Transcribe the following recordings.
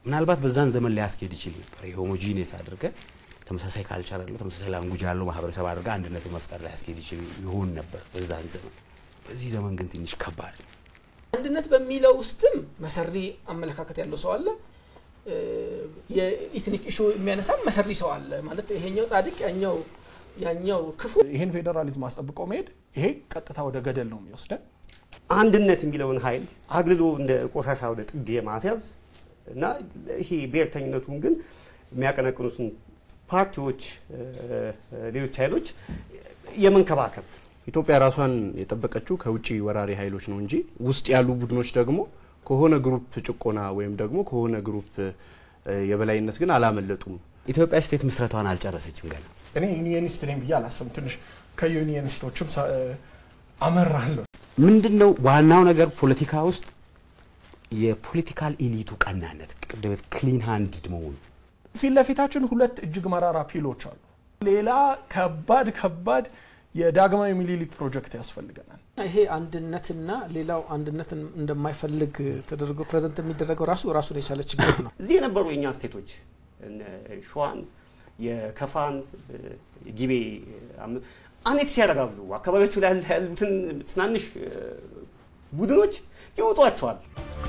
ምናልባት በዛን ዘመን ሊያስኬድ ይችል ነበር። የሆሞጂኔስ አድርገ ተመሳሳይ ካልቸር ያለው ተመሳሳይ ላንጉጅ ያለው ማህበረሰብ አድርገ አንድነት መፍጠር ሊያስኬድ ይችል ይሆን ነበር በዛን ዘመን። በዚህ ዘመን ግን ትንሽ ከባድ ነው። አንድነት በሚለው ውስጥም መሰሪ አመለካከት ያለው ሰው አለ። የኢትኒክ ኢሹ የሚያነሳም መሰሪ ሰው አለ። ማለት ይሄኛው ጻድቅ ያኛው ያኛው ክፉ ይህን ፌዴራሊዝም አስጠብቆ መሄድ ይሄ ቀጥታ ወደ ገደል ነው የሚወስደን። አንድነት የሚለውን ኃይል አግልሎ እንደ ቆሻሻ ወደ ጥግ የማስያዝ እና ይሄ ብሔርተኝነቱን ግን የሚያቀነቅኑትን ፓርቲዎች፣ ሌሎች ኃይሎች የመንከባከብ ኢትዮጵያ ራሷን የጠበቀችው ከውጭ ወራሪ ኃይሎች ነው እንጂ ውስጥ ያሉ ቡድኖች ደግሞ ከሆነ ግሩፕ ጭቆና ወይም ደግሞ ከሆነ ግሩፕ የበላይነት ግን አላመለጡም። ኢትዮጵያ ስቴት ምስረቷን አልጨረሰችም ገና። እኔ ዩኒየኒስት ነኝ ብዬ አላስብም። ትንሽ ከዩኒየኒስቶችም ሳ- አመራለሁ። ምንድን ነው ዋናው ነገር ፖለቲካ ውስጥ የፖለቲካል ኢሊቱ ቀናነት፣ ቅድበት ክሊን ሃንድድ መሆኑ ፊት ለፊታችን ሁለት እጅግ መራራ ፒሎች አሉ። ሌላ ከባድ ከባድ የዳግማዊ ሚኒሊክ ፕሮጀክት ያስፈልገናል። ይሄ አንድነትና ሌላው አንድነትን እንደማይፈልግ ተደርጎ ፕሬዘንት የሚደረገው ራሱ ራሱን የቻለ ችግር ነው። እዚህ የነበሩ የእኛ ስቴቶች እነ ሸዋን፣ የከፋን፣ ጊቤ አም- አኔክስ ያደርጋሉ። አካባቢዎቹ ላይ ያሉትን ትናንሽ እ፣ ቡድኖች ይውጧቸዋል።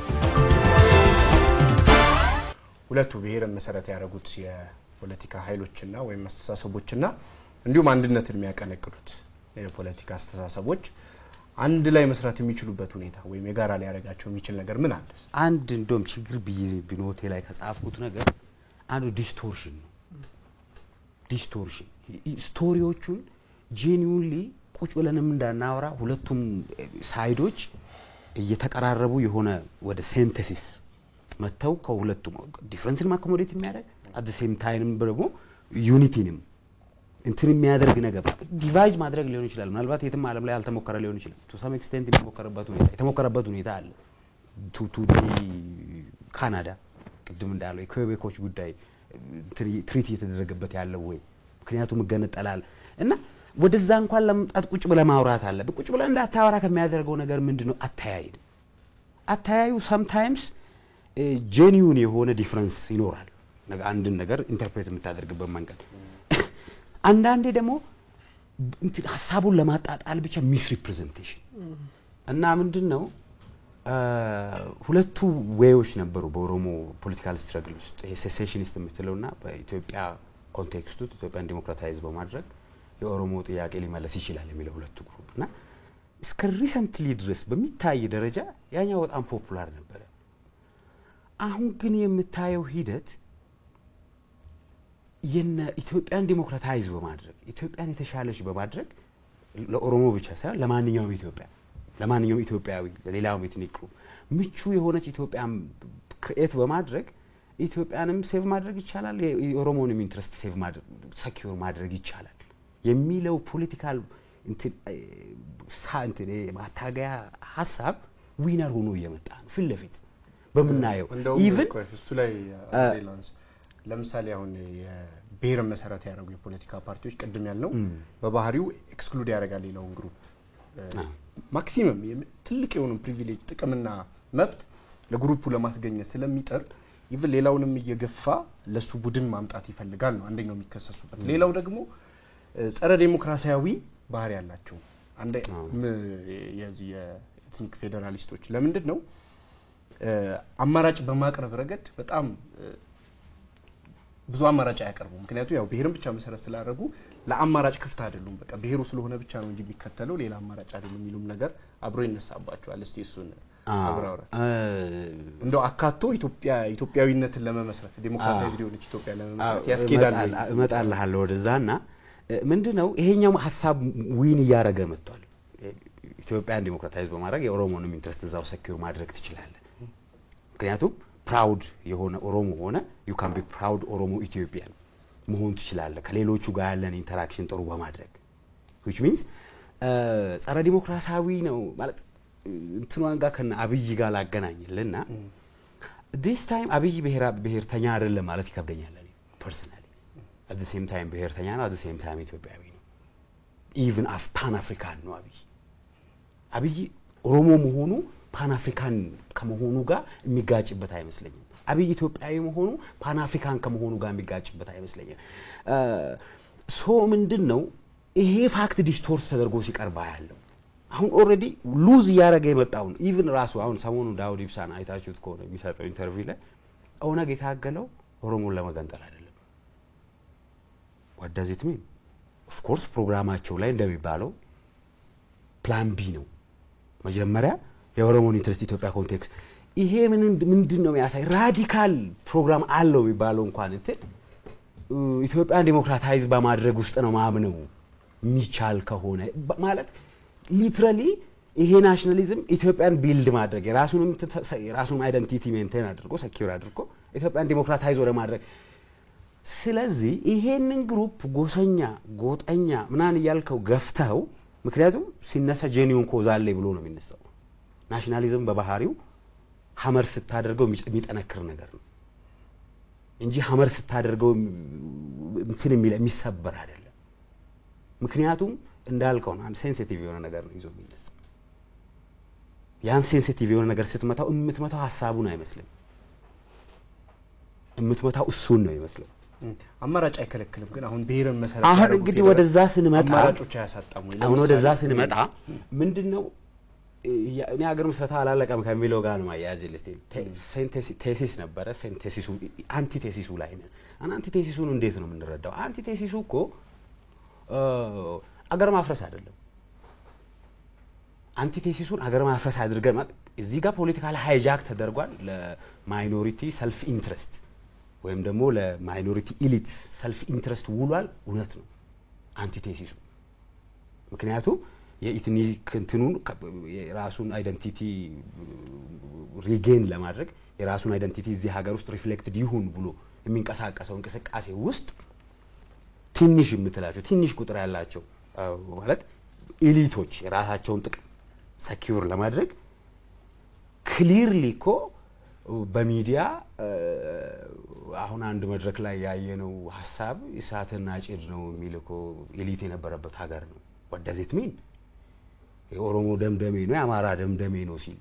ሁለቱ ብሔርን መሰረት ያደረጉት የፖለቲካ ኃይሎችና ወይም አስተሳሰቦችና እንዲሁም አንድነትን የሚያቀነቅሉት የፖለቲካ አስተሳሰቦች አንድ ላይ መስራት የሚችሉበት ሁኔታ ወይም የጋራ ሊያደርጋቸው የሚችል ነገር ምን አለ? አንድ እንደውም ችግር ብዬ ብኖቴ ላይ ከጻፍኩት ነገር አንዱ ዲስቶርሽን ነው። ዲስቶርሽን ስቶሪዎቹን ጄኒውንሊ ቁጭ ብለንም እንዳናወራ ሁለቱም ሳይዶች እየተቀራረቡ የሆነ ወደ ሴንተሲስ መጥተው ከሁለቱም ዲፍረንስን አኮሞዴት የሚያደርግ አት ሴም ታይም ደግሞ ዩኒቲንም እንትን የሚያደርግ ነገር ዲቫይድ ማድረግ ሊሆን ይችላል። ምናልባት የትም ዓለም ላይ አልተሞከረ ሊሆን ይችላል። ቱ ሰም ኤክስቴንት የሚሞከርበት ሁኔታ የተሞከረበት ሁኔታ አለ። ቱ ቱ ካናዳ ቅድም እንዳለው የኩዌቤኮች ጉዳይ እንትን ትሪት እየተደረገበት ያለው ወይ ምክንያቱም እገነጠላል እና ወደዛ እንኳን ለመምጣት ቁጭ ብለ ማውራት አለብህ። ቁጭ ብለ እንዳታወራ ከሚያደርገው ነገር ምንድን ነው? አተያይ ነው። አተያዩ ሰምታይምስ ጄኒዩን የሆነ ዲፍረንስ ይኖራል። ነገ- አንድን ነገር ኢንተርፕሬት የምታደርግበት መንገድ አንዳንዴ ደግሞ እንትን ሀሳቡን ለማጣጣል ብቻ ሚስ ሪፕሬዘንቴሽን እና ምንድን ነው አ፣ ሁለቱ ዌዮች ነበሩ በኦሮሞ ፖለቲካል ስትረግል ውስጥ ይሄ ሴሴሽኒስት የምትለውና በኢትዮጵያ ኮንቴክስት ውስጥ ኢትዮጵያን ዲሞክራታይዝ በማድረግ የኦሮሞ ጥያቄ ሊመለስ ይችላል የሚለው ሁለቱ ግሩፕ እና እስከ ሪሰንትሊ ድረስ በሚታይ ደረጃ ያኛው በጣም ፖፑላር ነበረ። አሁን ግን የምታየው ሂደት የነ ኢትዮጵያን ዲሞክራታይዝ በማድረግ ኢትዮጵያን የተሻለች በማድረግ ለኦሮሞ ብቻ ሳይሆን ለማንኛውም ኢትዮጵያ ለማንኛውም ኢትዮጵያዊ ለሌላውም ኤትኒክ ግሩፕ ምቹ የሆነች ኢትዮጵያን ክርኤት በማድረግ ኢትዮጵያንም ሴቭ ማድረግ ይቻላል፣ የ- የኦሮሞንም ኢንትረስት ሴቭ ሰኪር ማድረግ ይቻላል የሚለው ፖለቲካል እንትን እ፣ ሳ- እንትን እ፣ ማታገያ ሀሳብ ዊነር ሆኖ እየመጣ ነው ፊት ለፊት በምናየው እንደውም ኢቭን ቆይ እሱ ላይ አንዴ ላንሳ። ለምሳሌ አሁን የብሔርን መሰረት ያደረጉ የፖለቲካ ፓርቲዎች ቅድም ያልነው በባህሪው ኤክስክሉድ ያደርጋል ሌላውን ግሩፕ ማክሲመም የም- ትልቅ የሆኑ ፕሪቪሌጅ ጥቅምና መብት ለግሩፑ ለማስገኘት ስለሚጠር ኢቭን ሌላውንም እየገፋ ለሱ ቡድን ማምጣት ይፈልጋል ነው አንደኛው የሚከሰሱበት። ሌላው ደግሞ እ፣ ጸረ ዴሞክራሲያዊ ባህሪ ያላቸው አንደ ም- የዚህ የኤትኒክ ፌዴራሊስቶች ለምንድን ነው እ፣ አማራጭ በማቅረብ ረገድ በጣም እ፣ ብዙ አማራጭ አያቀርቡም። ምክንያቱም ያው ብሔርን ብቻ መሰረት ስላደረጉ ለአማራጭ ክፍት አይደሉም። በቃ ብሔሩ ስለሆነ ብቻ ነው እንጂ የሚከተለው ሌላ አማራጭ አይደሉም የሚሉም ነገር አብሮ ይነሳባቸዋል። እስቲ እሱን አብራራ። እንደው አካቶ ኢትዮጵያ ኢትዮጵያዊነትን ለመመስረት ዴሞክራታይዝ ሊሆነች ኢትዮጵያ ለመመስረት ያስኬዳል ወይ? እመጣልሃለሁ ወደዛ እና ምንድን ነው ይሄኛው ሀሳብ ዊን እያደረገ መጥቷል። ኢትዮጵያን ዲሞክራታይዝ በማድረግ የኦሮሞንም ኢንትረስት እዛው ሰኪር ማድረግ ትችላለህ። ምክንያቱም ፕራውድ የሆነ ኦሮሞ ሆነ ዩ ካን ቢ ፕራውድ ኦሮሞ ኢትዮጵያን መሆን ትችላለህ ከሌሎቹ ጋር ያለን ኢንተራክሽን ጥሩ በማድረግ ዊች ሚንስ ጸረ ዲሞክራሲያዊ ነው ማለት እንትኗን ጋር ከነ አብይ ጋር ላገናኝልና ዲስ ታይም አብይ ብሔራ- ብሔርተኛ አይደለም ማለት ይከብደኛል ፐርሰናሊ አት ሴም ታይም ብሔርተኛ ነው አት ሴም ታይም ኢትዮጵያዊ ነው ኢቭን አፍ ፓን አፍሪካን ነው አብይ አብይ ኦሮሞ መሆኑ ፓን አፍሪካን ከመሆኑ ጋር የሚጋጭበት አይመስለኝም አብይ ኢትዮጵያዊ መሆኑ ፓን አፍሪካን ከመሆኑ ጋር የሚጋጭበት አይመስለኝም። ሶ ምንድን ነው ይሄ ፋክት ዲስቶርት ተደርጎ ሲቀርባ ያለው አሁን ኦልሬዲ ሉዝ እያደረገ የመጣውን ኢቭን ራሱ አሁን ሰሞኑ ዳውድ ኢብሳን አይታችሁት ከሆነ የሚሰጠው ኢንተርቪው ላይ ኦነግ የታገለው ኦሮሞን ለመገንጠል አይደለም። ዋዳዚት ሚን ኦፍኮርስ ፕሮግራማቸው ላይ እንደሚባለው ፕላን ቢ ነው። መጀመሪያ የኦሮሞን ኢንትረስት ኢትዮጵያ ኮንቴክስት ይሄ ምንድን ነው የሚያሳይ ራዲካል ፕሮግራም አለው የሚባለው እንኳን እንትን ኢትዮጵያን ዴሞክራታይዝ በማድረግ ውስጥ ነው ማምነው የሚቻል ከሆነ ማለት ሊትራሊ ይሄ ናሽናሊዝም ኢትዮጵያን ቢልድ ማድረግ የራሱንም የራሱን አይደንቲቲ ሜንቴን አድርጎ ሰኪር አድርጎ ኢትዮጵያን ዴሞክራታይዝ ወደ ማድረግ ስለዚህ ይሄንን ግሩፕ ጎሰኛ ጎጠኛ ምናን እያልከው ገፍተው ምክንያቱም ሲነሳ ጄኒውን ኮዝ አለኝ ብሎ ነው የሚነሳው። ናሽናሊዝም በባህሪው ሀመር ስታደርገው የሚጠነክር ነገር ነው እንጂ ሀመር ስታደርገው እንትን የሚሰበር አይደለም። ምክንያቱም እንዳልከው ነው፣ አንድ ሴንሲቲቭ የሆነ ነገር ነው ይዞ የሚነሳ ያን ሴንሲቲቭ የሆነ ነገር ስትመታው የምትመታው ሀሳቡን አይመስልም፣ የምትመታው እሱን ነው ይመስለው። አማራጭ አይከለክልም። ግን አሁን ብሔርን መሰረት አሁን ያደረጉ እንግዲህ ፌዴራል ወደዛ ስንመጣ አማራጮች አያሳጣም ወይ? አሁን ወደዛ ለምሳሌ- ስንመጣ ምንድን ነው እኔ ሀገር ምስረታ አላለቀም ከሚለው ጋር ነው ማያያዝ ልስቴ ቴሲስ ነበረ። ቴሲሱ አንቲ ቴሲሱ ላይ ነን። አን አንቲ ቴሲሱን እንዴት ነው የምንረዳው? አንቲ ቴሲሱ እኮ እ አገር ማፍረስ አይደለም። አንቲ ቴሲሱን አገር ማፍረስ አድርገን ማለት እዚህ ጋር ፖለቲካል ሃይጃክ ተደርጓል ለማይኖሪቲ ሰልፍ ኢንትረስት ወይም ደግሞ ለማይኖሪቲ ኢሊት ሰልፍ ኢንትረስት ውሏል። እውነት ነው አንቲቴሲሱ። ምክንያቱም የኢትኒክ እንትኑን የራሱን አይደንቲቲ ሪጌን ለማድረግ የራሱን አይደንቲቲ እዚህ ሀገር ውስጥ ሪፍሌክትድ ይሁን ብሎ የሚንቀሳቀሰው እንቅስቃሴ ውስጥ ትንሽ የምትላቸው ትንሽ ቁጥር ያላቸው ማለት ኢሊቶች የራሳቸውን ጥቅም ሰኪውር ለማድረግ ክሊርሊ እኮ በሚዲያ አሁን አንድ መድረክ ላይ ያየነው ሀሳብ እሳትና ጭድ ነው የሚል እኮ ኤሊት የነበረበት ሀገር ነው። ወደዚት ሚን የኦሮሞ ደምደሜ ነው የአማራ ደምደሜ ነው ሲል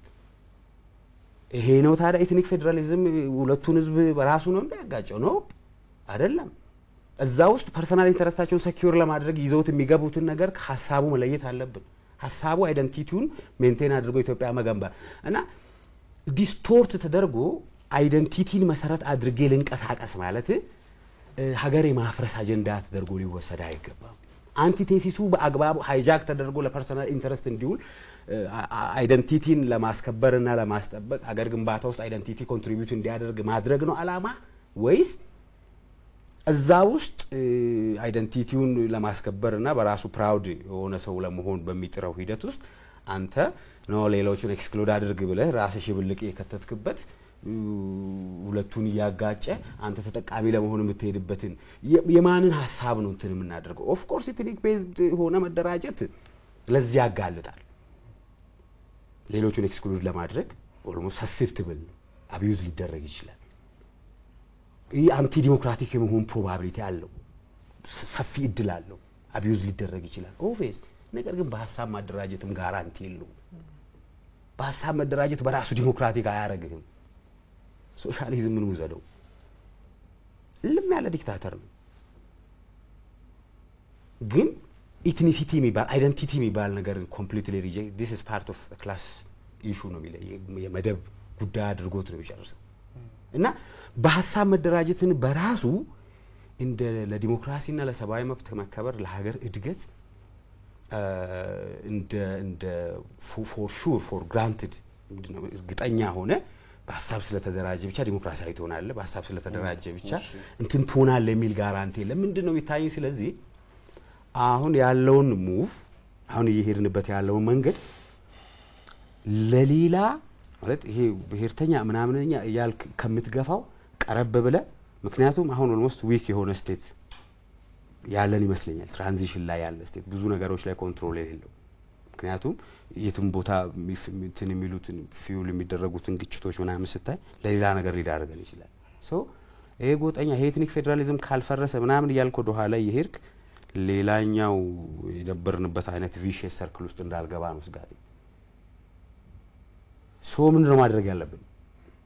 ይሄ ነው ታዲያ ኤትኒክ ፌዴራሊዝም ሁለቱን ህዝብ በራሱ ነው እንዳያጋጨው ነው አይደለም። እዛ ውስጥ ፐርሰናል ኢንተረስታቸውን ሰኪውር ለማድረግ ይዘውት የሚገቡትን ነገር ሀሳቡ መለየት አለብን። ሀሳቡ አይደንቲቲውን ሜንቴን አድርጎ ኢትዮጵያ መገንባት እና ዲስቶርት ተደርጎ አይደንቲቲን መሰረት አድርጌ ልንቀሳቀስ ማለት ሀገር የማፍረስ አጀንዳ ተደርጎ ሊወሰድ አይገባም። አንቲቴሲሱ በአግባቡ ሃይጃክ ተደርጎ ለፐርሰናል ኢንተረስት እንዲውል አይደንቲቲን ለማስከበርና ለማስጠበቅ ሀገር ግንባታ ውስጥ አይደንቲቲ ኮንትሪቢዩት እንዲያደርግ ማድረግ ነው አላማ ወይስ እዛ ውስጥ አይደንቲቲውን ለማስከበርና በራሱ ፕራውድ የሆነ ሰው ለመሆን በሚጥረው ሂደት ውስጥ አንተ ነው ሌሎቹን ኤክስክሉድ አድርግ ብለህ ራስህ ሽብልቅ የከተትክበት ሁለቱን እያጋጨ አንተ ተጠቃሚ ለመሆን የምትሄድበትን የማንን ሀሳብ ነው እንትን የምናደርገው? ኦፍኮርስ ኢትኒክ ቤዝድ ሆነ መደራጀት ለዚህ ያጋልጣል። ሌሎቹን ኤክስክሉድ ለማድረግ ኦልሞስት ሰሴፕትብል ነው፣ አብዩዝ ሊደረግ ይችላል። ይህ አንቲ ዲሞክራቲክ የመሆን ፕሮባቢሊቲ አለው፣ ሰፊ እድል አለው፣ አብዩዝ ሊደረግ ይችላል ኦቬስ። ነገር ግን በሀሳብ ማደራጀትም ጋራንቲ የለውም። በሀሳብ መደራጀት በራሱ ዲሞክራቲክ አያደርግህም። ሶሻሊዝምን ውሰደው፣ እልም ያለ ዲክታተር ነው። ግን ኢትኒሲቲ የሚባል አይደንቲቲ የሚባል ነገርን ኮምፕሊትሊ ሪጀክት ዲስ ኢዝ ፓርት ኦፍ ክላስ ኢሹ ነው የሚለው የመደብ ጉዳይ አድርጎት ነው የሚጨርሰው። እና በሀሳብ መደራጀትን በራሱ እንደ ለዲሞክራሲና ለሰብአዊ መብት መከበር ለሀገር እድገት እንደ እንደ ፎር ሹር ፎር ግራንትድ እርግጠኛ ሆነ በሀሳብ ስለተደራጀ ብቻ ዲሞክራሲያዊ ትሆናለህ፣ በሀሳብ ስለተደራጀ ብቻ እንትን ትሆናለህ የሚል ጋራንቲ የለም። ምንድን ነው የሚታየኝ? ስለዚህ አሁን ያለውን ሙቭ አሁን እየሄድንበት ያለውን መንገድ ለሌላ ማለት ይሄ ብሔርተኛ ምናምንኛ እያልክ ከምትገፋው ቀረብ ብለህ ምክንያቱም አሁን ኦልሞስት ዊክ የሆነ ስቴት ያለን ይመስለኛል። ትራንዚሽን ላይ ያለ ስቴት ብዙ ነገሮች ላይ ኮንትሮል የሌለው ምክንያቱም የትም ቦታ እንትን የሚሉትን ፊውል የሚደረጉትን ግጭቶች ምናምን ስታይ ለሌላ ነገር ሊዳርገን ይችላል። ሶ ይሄ ጎጠኛ ይሄ ኤትኒክ ፌዴራሊዝም ካልፈረሰ ምናምን እያልክ ወደ ኋላ እየሄድክ ሌላኛው የነበርንበት አይነት ቪሼስ ሰርክል ውስጥ እንዳልገባ ነው ስጋቴ። ሶ ምንድን ነው ማድረግ ያለብን?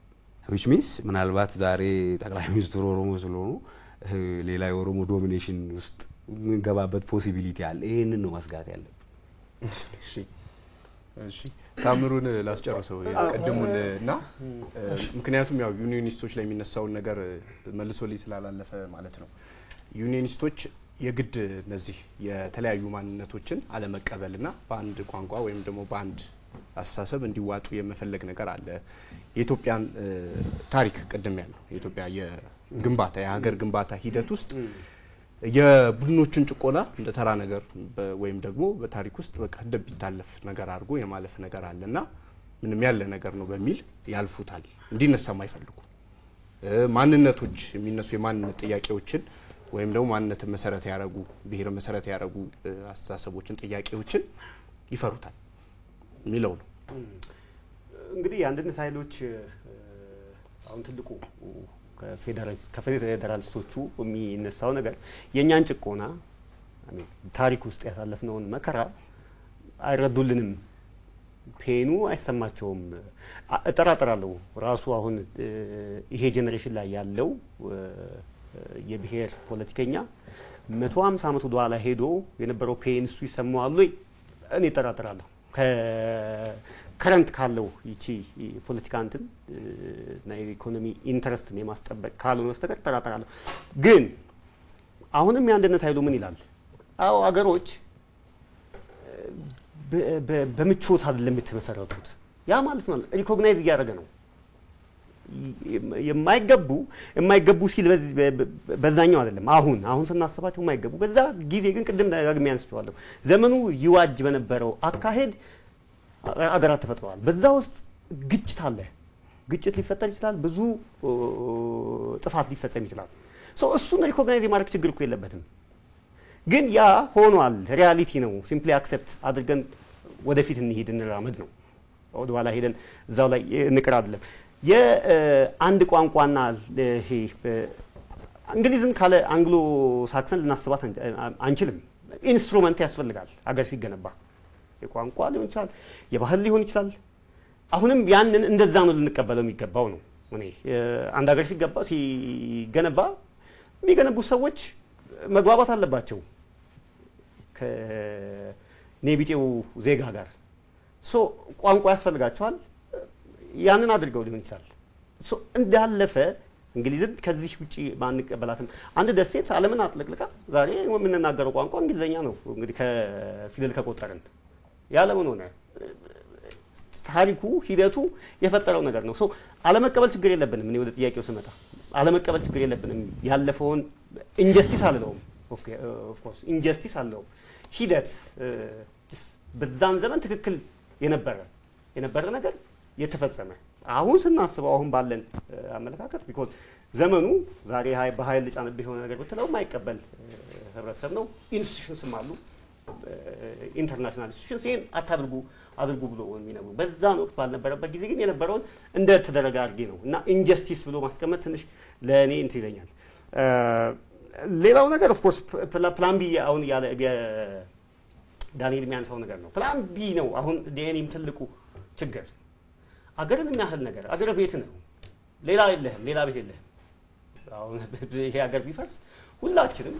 ዊች ሚንስ ምናልባት ዛሬ ጠቅላይ ሚኒስትሩ ኦሮሞ ስለሆኑ እ፣ ሌላ የኦሮሞ ዶሚኔሽን ውስጥ የምንገባበት ፖሲቢሊቲ አለ። ይህንን ነው መስጋት ያለብን። እሺ እሺ ታምሩን ላስጨርሰው የቀድሙን እና እ፣ ምክንያቱም ያው ዩኒዮኒስቶች ላይ የሚነሳውን ነገር መልሶልኝ ስላላለፈ ማለት ነው። ዩኒዮኒስቶች የግድ እነዚህ የተለያዩ ማንነቶችን አለመቀበልና በአንድ ቋንቋ ወይም ደግሞ በአንድ አስተሳሰብ እንዲዋጡ የመፈለግ ነገር አለ። የኢትዮጵያን እ፣ ታሪክ ቅድም ያለው የኢትዮጵያ የግንባታ የሀገር ግንባታ ሂደት ውስጥ የቡድኖችን ጭቆና እንደ ተራ ነገር በ- ወይም ደግሞ በታሪክ ውስጥ በቃ እንደሚታለፍ ነገር አድርጎ የማለፍ ነገር አለ እና ምንም ያለ ነገር ነው በሚል ያልፉታል። እንዲነሳም አይፈልጉ እ፣ ማንነቶች የሚነሱ የማንነት ጥያቄዎችን ወይም ደግሞ ማንነትን መሰረት ያደረጉ ብሔር መሰረት ያደረጉ እ፣ አስተሳሰቦችን፣ ጥያቄዎችን ይፈሩታል የሚለው ነው። እንግዲህ የአንድነት ኃይሎች እ፣ አሁን ትልቁ ከፌዴራሊስት- ከፌዴራሊስቶቹ የሚነሳው ነገር የእኛን ጭቆና አሜን፣ ታሪክ ውስጥ ያሳለፍነውን መከራ አይረዱልንም፣ ፔኑ አይሰማቸውም። አ- እጠራጠራለሁ ራሱ አሁን እ፣ ይሄ ጄኔሬሽን ላይ ያለው እ፣ የብሔር ፖለቲከኛ መቶ ሀምሳ ዓመት ወደኋላ ሄዶ የነበረው ፔን እሱ ይሰማዋል ወይ? እኔ እጠራጠራለሁ። ከረንት ካለው ይቺ የፖለቲካ እንትን እ፣ እና የኢኮኖሚ ኢንተረስትን የማስጠበቅ ካልሆነ በስተቀር እጠራጠራለሁ። ግን አሁንም የአንድነት ኃይሉ ምን ይላል? አዎ አገሮች በ- በ- በምቾት አይደለም የተመሰረቱት። ያ ማለት ማለት ሪኮግናይዝ እያደረገ ነው የ- የማይገቡ የማይገቡ ሲል በዚህ- በ- በ- በዛኛው አይደለም። አሁን አሁን ስናስባቸው የማይገቡ በዛ ጊዜ ግን ቅድም ደጋግሜ አንስቼዋለሁ። ዘመኑ ይዋጅ በነበረው አካሄድ አ- አገራት ተፈጥረዋል። በዛ ውስጥ ግጭት አለ። ግጭት ሊፈጠር ይችላል። ብዙ ኦ፣ ጥፋት ሊፈጸም ይችላል። ሶ እሱን ሪኮግናይዝ የማድረግ ችግር እኮ የለበትም። ግን ያ ሆኗል፣ ሪያሊቲ ነው። ሲምፕሊ አክሴፕት አድርገን ወደፊት እንሂድ እንራመድ ነው። ወደኋላ ሄደን እዛው ላይ እንቅር አይደለም። የአንድ ቋንቋና ይሄ በ- እንግሊዝም ካለ አንግሎ ሳክሰን ልናስባት አንች- አንችልም። ኢንስትሩመንት ያስፈልጋል አገር ሲገነባ የቋንቋ ሊሆን ይችላል፣ የባህል ሊሆን ይችላል። አሁንም ያንን እንደዛ ነው ልንቀበለው የሚገባው ነው። እኔ እ፣ አንድ ሀገር ሲገባ ሲገነባ የሚገነቡ ሰዎች መግባባት አለባቸው ከኔቢጤው ዜጋ ጋር ሶ ቋንቋ ያስፈልጋቸዋል። ያንን አድርገው ሊሆን ይችላል። ሶ እንዳለፈ እንግሊዝን ከዚህ ውጭ ማንቀበላትም አንድ ደሴት ዓለምን አጥለቅልቃ ዛሬ የምንናገረው ቋንቋ እንግሊዝኛ ነው። እንግዲህ ከፊደል ከቆጠርን ያለምን ሆነ ታሪኩ ሂደቱ የፈጠረው ነገር ነው። ሶ አለመቀበል ችግር የለብንም። እኔ ወደ ጥያቄው ስመጣ አለመቀበል ችግር የለብንም። ያለፈውን ኢንጀስቲስ አልለውም፣ ኦፍኮርስ ኢንጀስቲስ አልለውም። ሂደት እ፣ በዛን ዘመን ትክክል የነበረ የነበረ ነገር የተፈጸመ አሁን ስናስበው አሁን ባለን እ፣ አመለካከት ቢኮዝ ዘመኑ ዛሬ ሀይ- በኃይል ጫንብህ የሆነ ነገር ብትለው የማይቀበል እ፣ ህብረተሰብ ነው። ኢንስቲቱሽንስም አሉ ኢንተርናሽናል ኢንስቲቱሽንስ ይህን አታድርጉ አድርጉ ብሎ የሚነግሩ በዛን ወቅት ባልነበረበት ጊዜ ግን የነበረውን እንደ ተደረገ አድርጌ ነው እና ኢንጀስቲስ ብሎ ማስቀመጥ ትንሽ ለእኔ እንትን ይለኛል። እ፣ ሌላው ነገር ኦፍኮርስ ፕላን ቢ አሁን ያለ የ- ዳንኤል የሚያነሳው ነገር ነው። ፕላን ቢ ነው አሁን ዲኤንኤም ትልቁ ችግር። አገርን የሚያህል ነገር አገር ቤት ነው፣ ሌላ የለህም፣ ሌላ ቤት የለህም። አሁን ይሄ ሀገር ቢፈርስ ሁላችንም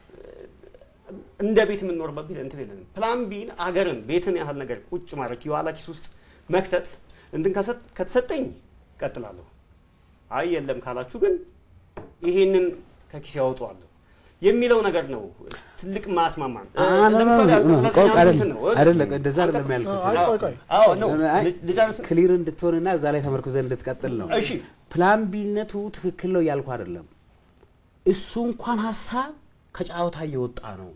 እንደ ቤት የምንኖርበት ቤት እንትን የለንም። ፕላን ቢን አገርን ቤትን ያህል ነገር ቁጭ ማድረግ የኋላ ኪስ ውስጥ መክተት እንትን ከሰጥ- ከተሰጠኝ ቀጥላለሁ። አይ የለም ካላችሁ ግን ይሄንን ከኪስ ያወጣዋለሁ የሚለው ነገር ነው ትልቅ ማስማማን። ለምሳሌ አንቀጽ ዘጠኝ አንድ እንትን ነው። አይደለም እንደዛ አይደለም ያልኩት። አይ ቆይ ቆይ አዎ ነው አይ፣ ልጨርስ። ክሊር እንድትሆንና እዛ ላይ ተመርኩዘን እንድትቀጥል ነው። እሺ ፕላን ቢነቱ ትክክል ነው ያልኩ አይደለም። እሱ እንኳን ሀሳብ ከጨዋታ እየወጣ ነው።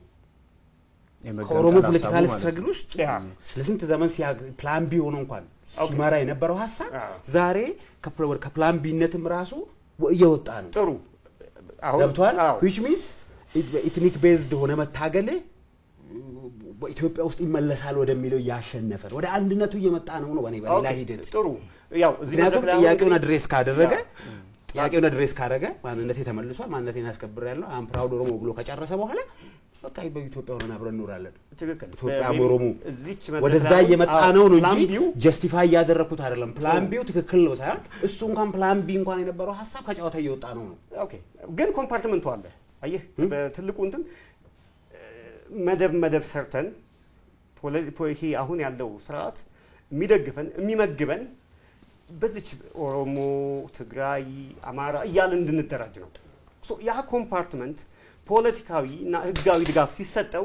ከኦሮሞ ፖለቲካል ስትረግል ውስጥ ያ። ስለ ስንት ዘመን ሲያ ፕላን ቢ ሆኖ እንኳን ሲመራ የነበረው ሀሳብ አዎ። ዛሬ ከፕ- ወደ- ከፕላን ቢነትም ራሱ ወ- እየወጣ ነው። ጥሩ አሁን ገብቷል። አዎ። ዊች ሚንስ ኢትኒክ ቤዝድ ሆነ መታገል በኢትዮጵያ ውስጥ ይመለሳል ወደሚለው እያሸነፈ ነው። ወደ አንድነቱ እየመጣ ነው ነው በኔ በሌላ ኦኬ፣ ሂደት ጥሩ ያው እዚህ ምክንያቱም መድረክ ላይ አሁን ጥያቄውን እንግዲህ- አድሬስ ካደረገ ያ። ጥያቄውን አድሬስ ካደረገ ማንነቴ ተመልሷል፣ ማንነቴን አስከብር ያለው አም ፕራውድ ኦሮሞ ብሎ ከጨረሰ በኋላ በቃ በኢትዮጵያ ሆነን አብረን እንኖራለን። ትክክል ኢትዮጵያ በ- ኦሮሞ እዚች ወደዛ መድረክ ላይ እየመጣ አዎ፣ ነው ነው ፕላን እንጂ ቢው ጀስቲፋይ እያደረግኩት አይደለም። ፕላን ቢው ትክክል ነው ሳይሆን እሱ እንኳን ፕላን ቢ እንኳን የነበረው ሀሳብ ከጨዋታ እየወጣ ነው ነው ኦኬ ግን ኮምፓርትመንቱ አለ። አየህ በትልቁ እንትን እ፣ መደብ መደብ ሰርተን ፖለ- ፖ- ይሄ አሁን ያለው ስርዓት የሚደግፈን የሚመግበን በዚች ኦሮሞ፣ ትግራይ፣ አማራ እያልን እንድንደራጅ ነው። ሶ ያ ኮምፓርትመንት ፖለቲካዊ እና ህጋዊ ድጋፍ ሲሰጠው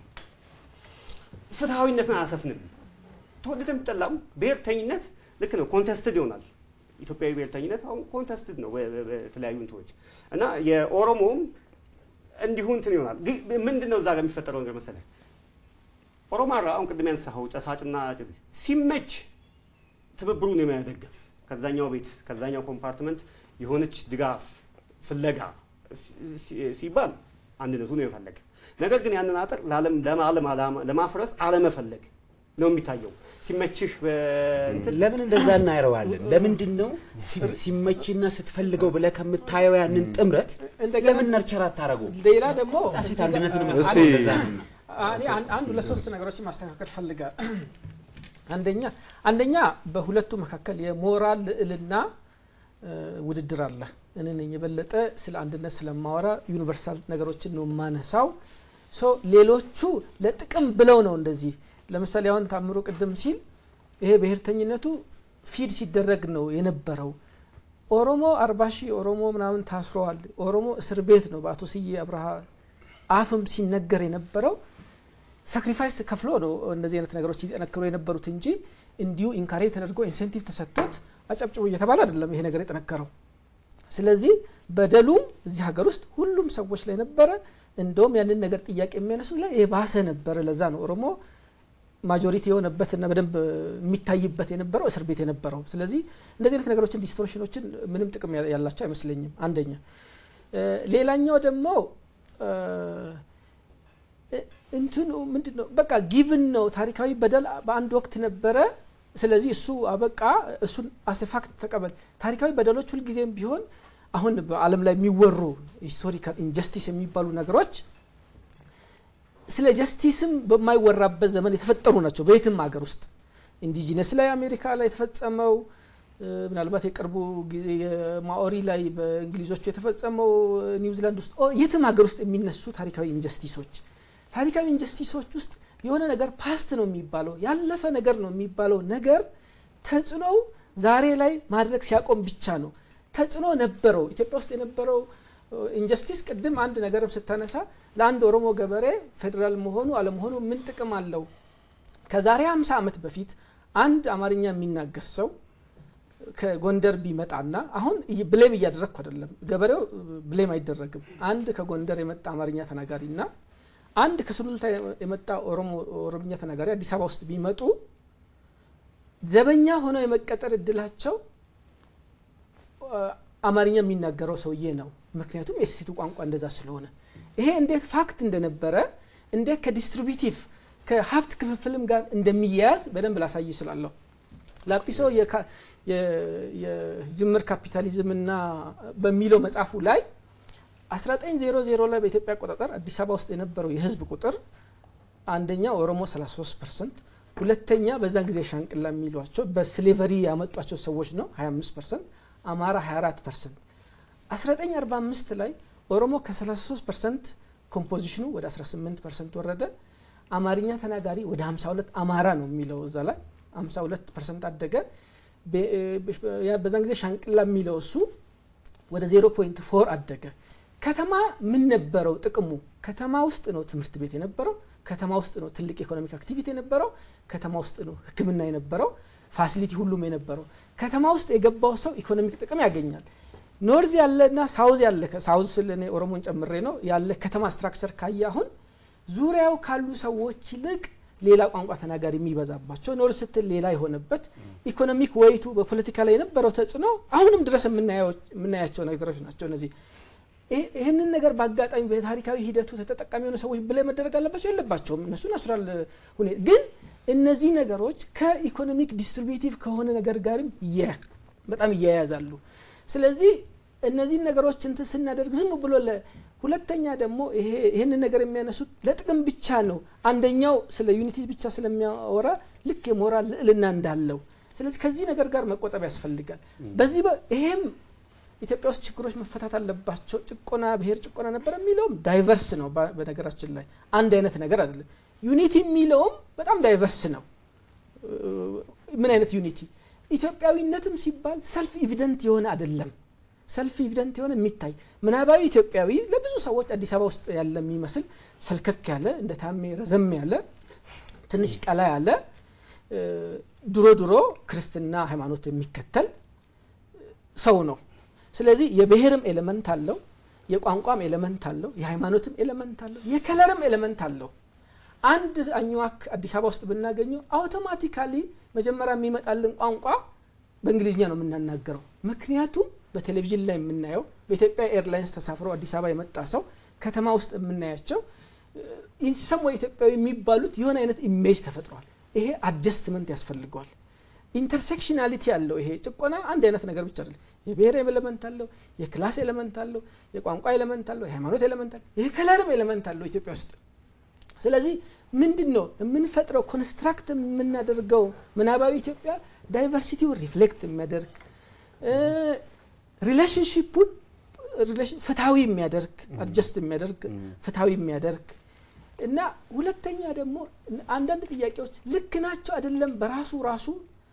ፍትሐዊነትን አያሰፍንም። ተወደደም ጠላም ብሔርተኝነት ልክ ነው፣ ኮንተስትድ ይሆናል። ኢትዮጵያዊ ብሔርተኝነት አሁን ኮንተስትድ ነው በ- በ- በተለያዩ እንትኖች እና የኦሮሞም እንዲሁ እንትን ይሆናል። ግን ምንድን ነው እዛ ጋር የሚፈጠረው ነገር መሰለህ? ኦሮማራ አሁን ቅድም ያነሳኸው ጨሳጭና ጭ- ሲመች ትብብሩን የመደገፍ ከዛኛው ቤት ከዛኛው ኮምፓርትመንት የሆነች ድጋፍ ፍለጋ ሲ- ሲ- ሲባል አንድነቱን የመፈለግ ነገር ግን ያንን አጥር ለዓለም ለማለም አላማ- ለማፍረስ አለመፈለግ ነው የሚታየው። ሲመችህ በእንትን ለምን እንደዛ እናየረዋለን? ለምንድን ነው ሲ- ሲመችና ስትፈልገው ብለህ ከምታየው ያንን ጥምረት እንደገና ለምን ነርቸር አታደርገው? ሌላ ደግሞ ሴት አንድነትን አ- መፍጠር እንደዛ ነው። እኔ አንድ አንድ ሁለት ሶስት ነገሮችን ማስተካከል ፈልጋል። አንደኛ አንደኛ በሁለቱ መካከል የሞራል ልዕልና እ፣ ውድድር አለ። እኔ ነኝ የበለጠ ስለ አንድነት ስለማወራ ዩኒቨርሳል ነገሮችን ነው የማነሳው። ሶ ሌሎቹ ለጥቅም ብለው ነው እንደዚህ። ለምሳሌ አሁን ታምሮ ቅድም ሲል ይሄ ብሔርተኝነቱ ፊድ ሲደረግ ነው የነበረው። ኦሮሞ አርባ ሺህ ኦሮሞ ምናምን ታስረዋል። ኦሮሞ እስር ቤት ነው በአቶ ስዬ አብርሃ አፍም ሲነገር የነበረው ሳክሪፋይስ ከፍሎ ነው እንደዚህ አይነት ነገሮች ይጠነክሩ የነበሩት እንጂ እንዲሁ ኢንካሬጅ ተደርጎ ኢንሴንቲቭ ተሰጥቶት አጨብጭቡ እየተባለ አይደለም ይሄ ነገር የጠነከረው። ስለዚህ በደሉም እዚህ ሀገር ውስጥ ሁሉም ሰዎች ላይ ነበረ። እንደውም ያንን ነገር ጥያቄ የሚያነሱት ላይ የባሰ ነበረ። ለዛ ነው ኦሮሞ ማጆሪቲ የሆነበትና በደንብ የሚታይበት የነበረው እስር ቤት የነበረው። ስለዚህ እንደዚህ አይነት ነገሮችን ዲስቶርሽኖችን ምንም ጥቅም ያ- ያላቸው አይመስለኝም። አንደኛ እ፣ ሌላኛው ደግሞ እ፣ እንትኑ ምንድን ነው በቃ ጊቭን ነው ታሪካዊ በደል በአንድ ወቅት ነበረ ስለዚህ እሱ አበቃ እሱን አሴፋክት ተቀበል ታሪካዊ በደሎች ሁልጊዜም ቢሆን አሁን በአለም ላይ የሚወሩ ሂስቶሪካል ኢንጀስቲስ የሚባሉ ነገሮች ስለ ጀስቲስም በማይወራበት ዘመን የተፈጠሩ ናቸው በየትም ሀገር ውስጥ ኢንዲጂነስ ላይ አሜሪካ ላይ የተፈጸመው እ፣ ምናልባት የቅርቡ ጊዜ የማኦሪ ላይ በእንግሊዞቹ የተፈጸመው እ፣ ኒውዚላንድ ውስጥ ኦ፣ የትም ሀገር ውስጥ የሚነሱ ታሪካዊ ኢንጀስቲሶች ታሪካዊ ኢንጀስቲሶች ውስጥ የሆነ ነገር ፓስት ነው የሚባለው ያለፈ ነገር ነው የሚባለው ነገር ተጽዕኖው ዛሬ ላይ ማድረግ ሲያቆም ብቻ ነው። ተጽዕኖ ነበረው። ኢትዮጵያ ውስጥ የነበረው ኢንጀስቲስ ቅድም አንድ ነገርም ስታነሳ ለአንድ ኦሮሞ ገበሬ ፌዴራል መሆኑ አለመሆኑ ምን ጥቅም አለው? ከዛሬ 50 ዓመት በፊት አንድ አማርኛ የሚናገር ሰው ከጎንደር ቢመጣና አሁን እይ- ብሌም እያደረግኩ አይደለም፣ ገበሬው ብሌም አይደረግም። አንድ ከጎንደር የመጣ አማርኛ ተናጋሪና አንድ ከሱሉልታ የመጣ ኦሮሞ ኦሮምኛ ተናጋሪ አዲስ አበባ ውስጥ ቢመጡ ዘበኛ ሆነው የመቀጠር እድላቸው አ፣ አማርኛ የሚናገረው ሰውዬ ነው። ምክንያቱም የሴቱ ቋንቋ እንደዛ ስለሆነ ይሄ እንዴት ፋክት እንደነበረ እንዴት ከዲስትሪቢቲቭ ከሀብት ክፍፍልም ጋር እንደሚያያዝ በደንብ ላሳይ ይችላለሁ። ላጲሶ የካ- የ- የጅምር ካፒታሊዝምና በሚለው መጽሐፉ ላይ 1900 ላይ በኢትዮጵያ አቆጣጠር አዲስ አበባ ውስጥ የነበረው የህዝብ ቁጥር አንደኛ ኦሮሞ 33 ፐርሰንት፣ ሁለተኛ በዛን ጊዜ ሻንቅላ የሚሏቸው በስሌቨሪ ያመጧቸው ሰዎች ነው 25 ፐርሰንት፣ አማራ 24 ፐርሰንት። 1945 ላይ ኦሮሞ ከ33 ፐርሰንት ኮምፖዚሽኑ ወደ 18 ፐርሰንት ወረደ። አማርኛ ተናጋሪ ወደ 52 አማራ ነው የሚለው እዛ ላይ 52 ፐርሰንት አደገ። በ- ያ በዛን ጊዜ ሻንቅላ የሚለው እሱ ወደ 0.4 አደገ። ከተማ ምን ነበረው ጥቅሙ? ከተማ ውስጥ ነው ትምህርት ቤት የነበረው። ከተማ ውስጥ ነው ትልቅ ኢኮኖሚክ አክቲቪቲ የነበረው። ከተማ ውስጥ ነው ሕክምና የነበረው። ፋሲሊቲ ሁሉም የነበረው። ከተማ ውስጥ የገባው ሰው ኢኮኖሚክ ጥቅም ያገኛል። ኖርዝ ያለና ሳውዝ ያለ ሳውዝ ስል እኔ ኦሮሞን ጨምሬ ነው ያለ ከተማ ስትራክቸር ካየ አሁን ዙሪያው ካሉ ሰዎች ይልቅ ሌላ ቋንቋ ተናጋሪ የሚበዛባቸው ኖርዝ ስትል ሌላ የሆነበት ኢኮኖሚክ ወይቱ በፖለቲካ ላይ የነበረው ተጽዕኖ አሁንም ድረስ የምናየው- የምናያቸው ነገሮች ናቸው እነዚህ ይህ- ይህንን ነገር በአጋጣሚ በታሪካዊ ሂደቱ ተጠቃሚ የሆኑ ሰዎች ብላይ መደረግ አለባቸው የለባቸውም። እነሱ ናቹራል ሁኔታ ግን እነዚህ ነገሮች ከኢኮኖሚክ ዲስትሪቢቲቭ ከሆነ ነገር ጋርም የ- በጣም እያያዛሉ። ስለዚህ እነዚህን ነገሮች እንትን ስናደርግ ዝም ብሎ ለ ሁለተኛ ደግሞ ይሄ ይህንን ነገር የሚያነሱት ለጥቅም ብቻ ነው። አንደኛው ስለ ዩኒቲ ብቻ ስለሚያወራ ልክ የሞራል ልዕልና እንዳለው ስለዚህ ከዚህ ነገር ጋር መቆጠብ ያስፈልጋል። በዚህ በ- ይሄም ኢትዮጵያ ውስጥ ችግሮች መፈታት አለባቸው። ጭቆና፣ ብሔር ጭቆና ነበር የሚለውም ዳይቨርስ ነው። በ- በነገራችን ላይ አንድ አይነት ነገር አይደለም። ዩኒቲ የሚለውም በጣም ዳይቨርስ ነው። ምን አይነት ዩኒቲ? ኢትዮጵያዊነትም ሲባል ሰልፍ ኢቪደንት የሆነ አይደለም። ሰልፍ ኢቪደንት የሆነ የሚታይ ምናባዊ ኢትዮጵያዊ ለብዙ ሰዎች አዲስ አበባ ውስጥ ያለ የሚመስል ሰልከክ ያለ እንደ ታሜ ረዘም ያለ ትንሽ ቀላ ያለ እ፣ ድሮ ድሮ ክርስትና ሃይማኖት የሚከተል ሰው ነው። ስለዚህ የብሔርም ኤሌመንት አለው፣ የቋንቋም ኤሌመንት አለው፣ የሃይማኖትም ኤሌመንት አለው፣ የከለርም ኤሌመንት አለው። አንድ አኝዋክ አዲስ አበባ ውስጥ ብናገኘው አውቶማቲካሊ መጀመሪያ የሚመጣልን ቋንቋ በእንግሊዝኛ ነው የምናናገረው። ምክንያቱም በቴሌቪዥን ላይ የምናየው በኢትዮጵያ ኤርላይንስ ተሳፍሮ አዲስ አበባ የመጣ ሰው ከተማ ውስጥ የምናያቸው ኢንሰም ወይ ኢትዮጵያዊ የሚባሉት የሆነ አይነት ኢሜጅ ተፈጥሯል። ይሄ አድጀስትመንት ያስፈልገዋል። ኢንተርሴክሽናሊቲ አለው። ይሄ ጭቆና አንድ አይነት ነገር ብቻ አይደለም። የብሔር ኤሌመንት አለው፣ የክላስ ኤሌመንት አለው፣ የቋንቋ ኤሌመንት አለው፣ የሃይማኖት ኤሌመንት አለው፣ የከለርም ኤሌመንት አለው ኢትዮጵያ ውስጥ። ስለዚህ ምንድን ነው የምንፈጥረው ኮንስትራክት የምናደርገው ምናባዊ ኢትዮጵያ ዳይቨርሲቲውን ሪፍሌክት የሚያደርግ ሪሌሽንሽፑን ፍትሐዊ የሚያደርግ አድጀስት የሚያደርግ ፍትሐዊ የሚያደርግ እና ሁለተኛ ደግሞ አንዳንድ ጥያቄዎች ልክ ናቸው አይደለም በራሱ ራሱ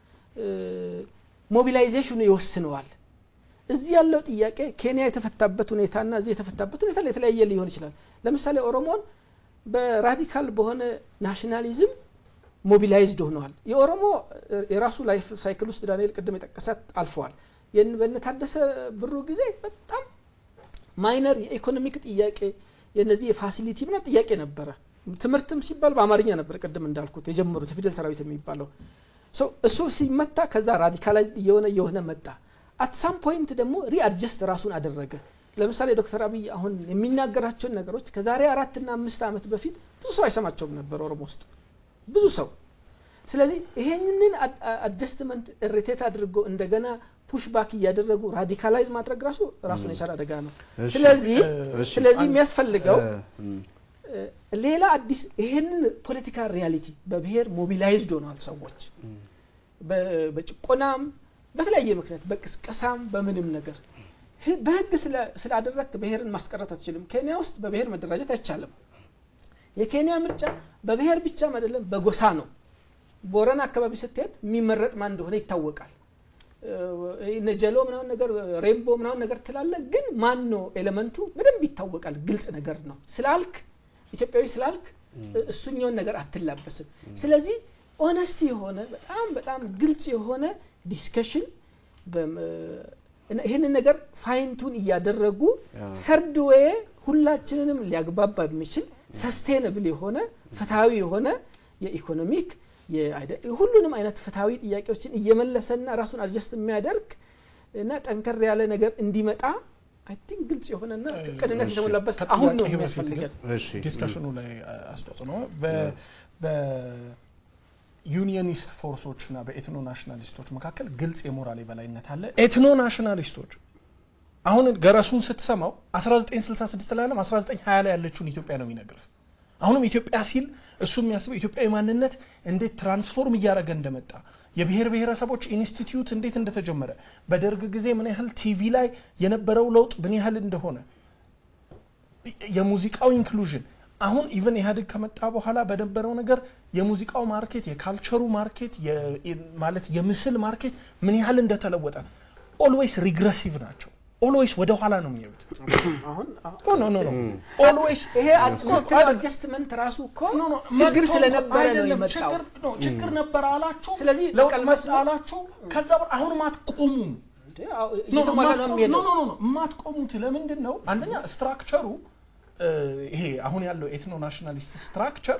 ሞቢላይዜሽኑ ይወስነዋል። እዚህ ያለው ጥያቄ ኬንያ የተፈታበት ሁኔታና እዚህ የተፈታበት ሁኔታ የተለያየ ሊሆን ይችላል። ለምሳሌ ኦሮሞን በራዲካል በሆነ ናሽናሊዝም ሞቢላይዝድ ሆነዋል። የኦሮሞ የራሱ ላይፍ ሳይክል ውስጥ ዳንኤል ቅድም የጠቀሳት አልፈዋል። በነታደሰ ብሩ ጊዜ በጣም ማይነር የኢኮኖሚክ ጥያቄ የነዚህ የፋሲሊቲ ምናምን ጥያቄ ነበረ። ትምህርትም ሲባል በአማርኛ ነበር ቅድም እንዳልኩት የጀመሩት የፊደል ሰራዊት የሚባለው እሱ ሲመታ ከዛ ራዲካላይዝ እየሆነ እየሆነ መጣ። አት ሳም ፖይንት ደግሞ ሪአድጀስት ራሱን አደረገ። ለምሳሌ ዶክተር አብይ አሁን የሚናገራቸውን ነገሮች ከዛሬ አራትና አምስት ዓመት በፊት ብዙ ሰው አይሰማቸውም ነበር ኦሮሞ ውስጥ ብዙ ሰው። ስለዚህ ይሄንን አድጀስትመንት ሪቴት አድርጎ እንደገና ፑሽ ባክ እያደረጉ ራዲካላይዝ ማድረግ ራሱ ራሱን የቻለ አደጋ ነው። ስለዚህ ስለዚህ የሚያስፈልገው ሌላ አዲስ ይሄንን ፖለቲካል ሪያሊቲ በብሔር ሞቢላይዝድ ሆነዋል ሰዎች በጭቆናም በተለያየ ምክንያት በቅስቀሳም በምንም ነገር በህግ ስላደረግክ ብሔርን ማስቀረት አትችልም። ኬንያ ውስጥ በብሔር መደራጀት አይቻልም። የኬንያ ምርጫ በብሔር ብቻም አይደለም በጎሳ ነው። ቦረና አካባቢ ስትሄድ የሚመረጥ ማን እንደሆነ ይታወቃል። ነጀሎ ምናምን ነገር ሬንቦ ምናምን ነገር ትላለ፣ ግን ማን ነው ኤሌመንቱ በደንብ ይታወቃል። ግልጽ ነገር ነው ስላልክ ኢትዮጵያዊ ስላልክ እሱኛውን ነገር አትላበስም። ስለዚህ ኦነስቲ የሆነ በጣም በጣም ግልጽ የሆነ ዲስከሽን ይህንን ነገር ፋይንቱን እያደረጉ ሰርድ ዌይ ሁላችንንም ሊያግባባ የሚችል ሰስቴነብል የሆነ ፍትሐዊ የሆነ የኢኮኖሚክ ሁሉንም አይነት ፍትሐዊ ጥያቄዎችን እየመለሰና ራሱን አድጀስት የሚያደርግ እና ጠንከር ያለ ነገር እንዲመጣ አይ ቲንክ ግልጽ የሆነና ቅንነት የተሞላበት አሁን ነው የሚያስፈልገን። ዲስከሽኑ ላይ አስተዋጽኦ ነው። በዩኒየኒስት ፎርሶች እና በኤትኖ ናሽናሊስቶች መካከል ግልጽ የሞራል የበላይነት አለ። ኤትኖ ናሽናሊስቶች አሁን ገረሱን ስትሰማው 1966 ላይ 1920 ላይ ያለችውን ኢትዮጵያ ነው የሚነግርህ። አሁንም ኢትዮጵያ ሲል እሱ የሚያስበው ኢትዮጵያዊ ማንነት እንዴት ትራንስፎርም እያደረገ እንደመጣ የብሔር ብሔረሰቦች ኢንስቲትዩት እንዴት እንደተጀመረ በደርግ ጊዜ ምን ያህል ቲቪ ላይ የነበረው ለውጥ ምን ያህል እንደሆነ የሙዚቃው ኢንክሉዥን አሁን ኢቨን ኢህአዴግ ከመጣ በኋላ በነበረው ነገር የሙዚቃው ማርኬት የካልቸሩ ማርኬት ማለት የምስል ማርኬት ምን ያህል እንደተለወጠ ኦልዌይስ ሪግረሲቭ ናቸው። ኦልዌይስ ወደ ኋላ ነው የሚያዩት። ኦልዌይስ ይሄ አድጀስትመንት ራሱ እኮ ችግር ስለነበረ ነው የመጣው። ችግር ነበረ አላችሁ፣ ስለዚህ ለውጥ መጣ አላችሁ። ከዛ አሁንም አትቆሙም። የማትቆሙት ለምንድን ነው? አንደኛ ስትራክቸሩ ይሄ አሁን ያለው ኤትኖ ናሽናሊስት ስትራክቸር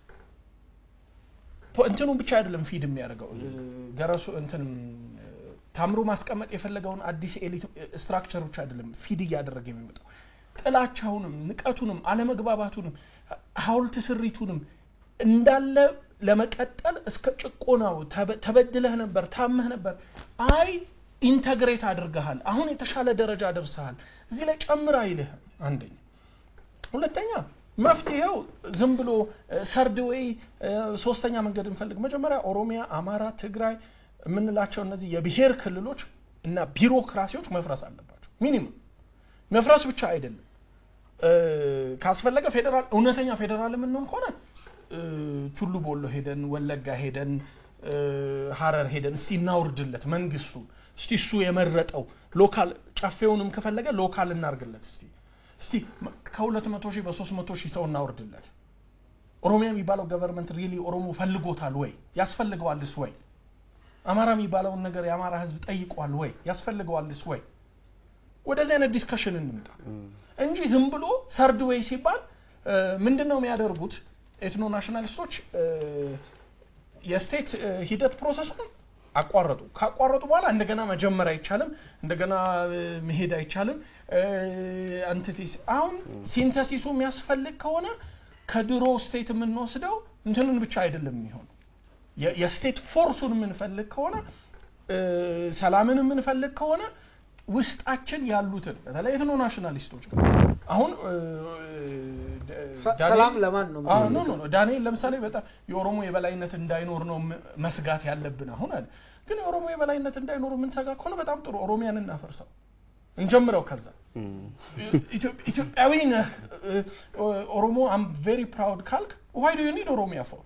እንትኑ ብቻ አይደለም ፊድ የሚያደርገው ገረሱ እንትን ታምሮ ማስቀመጥ የፈለገውን አዲስ ኤሊት ስትራክቸር ብቻ አይደለም ፊድ እያደረገ የሚመጣው ጥላቻውንም፣ ንቀቱንም፣ አለመግባባቱንም፣ ሀውልት ስሪቱንም እንዳለ ለመቀጠል እስከ ጭቆናው ተበድለህ ነበር፣ ታመህ ነበር፣ አይ ኢንተግሬት አድርገሃል። አሁን የተሻለ ደረጃ ደርሰሃል። እዚህ ላይ ጨምር አይልህም። አንደኛ ሁለተኛ መፍትሄው ዝም ብሎ ሰርድ ወይ ሶስተኛ መንገድ እንፈልግ። መጀመሪያ ኦሮሚያ፣ አማራ፣ ትግራይ የምንላቸው እነዚህ የብሔር ክልሎች እና ቢሮክራሲዎች መፍረስ አለባቸው። ሚኒመም መፍረስ ብቻ አይደለም። እ፣ ካስፈለገ ፌዴራል እውነተኛ ፌዴራል የምንሆን ከሆነ እ፣ ቱሉ ቦሎ ሄደን ወለጋ ሄደን እ፣ ሀረር ሄደን እስቲ እናውርድለት መንግስቱን እስቲ እሱ የመረጠው ሎካል ጨፌውንም ከፈለገ ሎካል እናርግለት እስቲ እስቲ ከሁለት መቶ ሺህ በሶስት መቶ ሺህ ሰው እናውርድለት። ኦሮሚያ የሚባለው ገቨርንመንት ሪሊ ኦሮሞ ፈልጎታል ወይ ያስፈልገዋልስ ወይ? አማራ የሚባለውን ነገር የአማራ ህዝብ ጠይቋል ወይ ያስፈልገዋልስ ወይ? ወደዚህ አይነት ዲስከሽን እንምጣ እንጂ ዝም ብሎ ሰርድ ወይ ሲባል ምንድን ነው የሚያደርጉት ኤትኖ ናሽናሊስቶች እ፣ የስቴት እ፣ ሂደት ፕሮሰሱን አቋረጡ። ካቋረጡ በኋላ እንደገና መጀመር አይቻልም፣ እንደገና እ፣ መሄድ አይቻልም። አንቲቲስ አሁን ሲንተሲሱ የሚያስፈልግ ከሆነ ከድሮ ስቴት የምንወስደው እንትንን ብቻ አይደለም የሚሆነው የ- የስቴት ፎርሱን የምንፈልግ ከሆነ እ፣ ሰላምን የምንፈልግ ከሆነ ውስጣችን ያሉትን በተለይ ኤትኖ ናሽናሊስቶች ጋር አሁን እ፣ ሰ- ዳንኤል- ሰላም ለማን ነው አዎ፣ ኖ ኖ ኖ ዳንኤል ለምሳሌ በጣም የኦሮሞ የበላይነት እንዳይኖር ነው ም- መስጋት ያለብን አሁን አለ። ግን የኦሮሞ የበላይነት እንዳይኖር የምንሰጋ ከሆነ በጣም ጥሩ፣ ኦሮሚያን እናፈርሰው እንጀምረው። ከዛ ኢትዮ- ኢትዮጵያዊ ነህ እ፣ ኦሮሞ አም ቬሪ ፕራውድ ካልክ ዋይ ዱ ዩ ኒድ ኦሮሚያ ፎር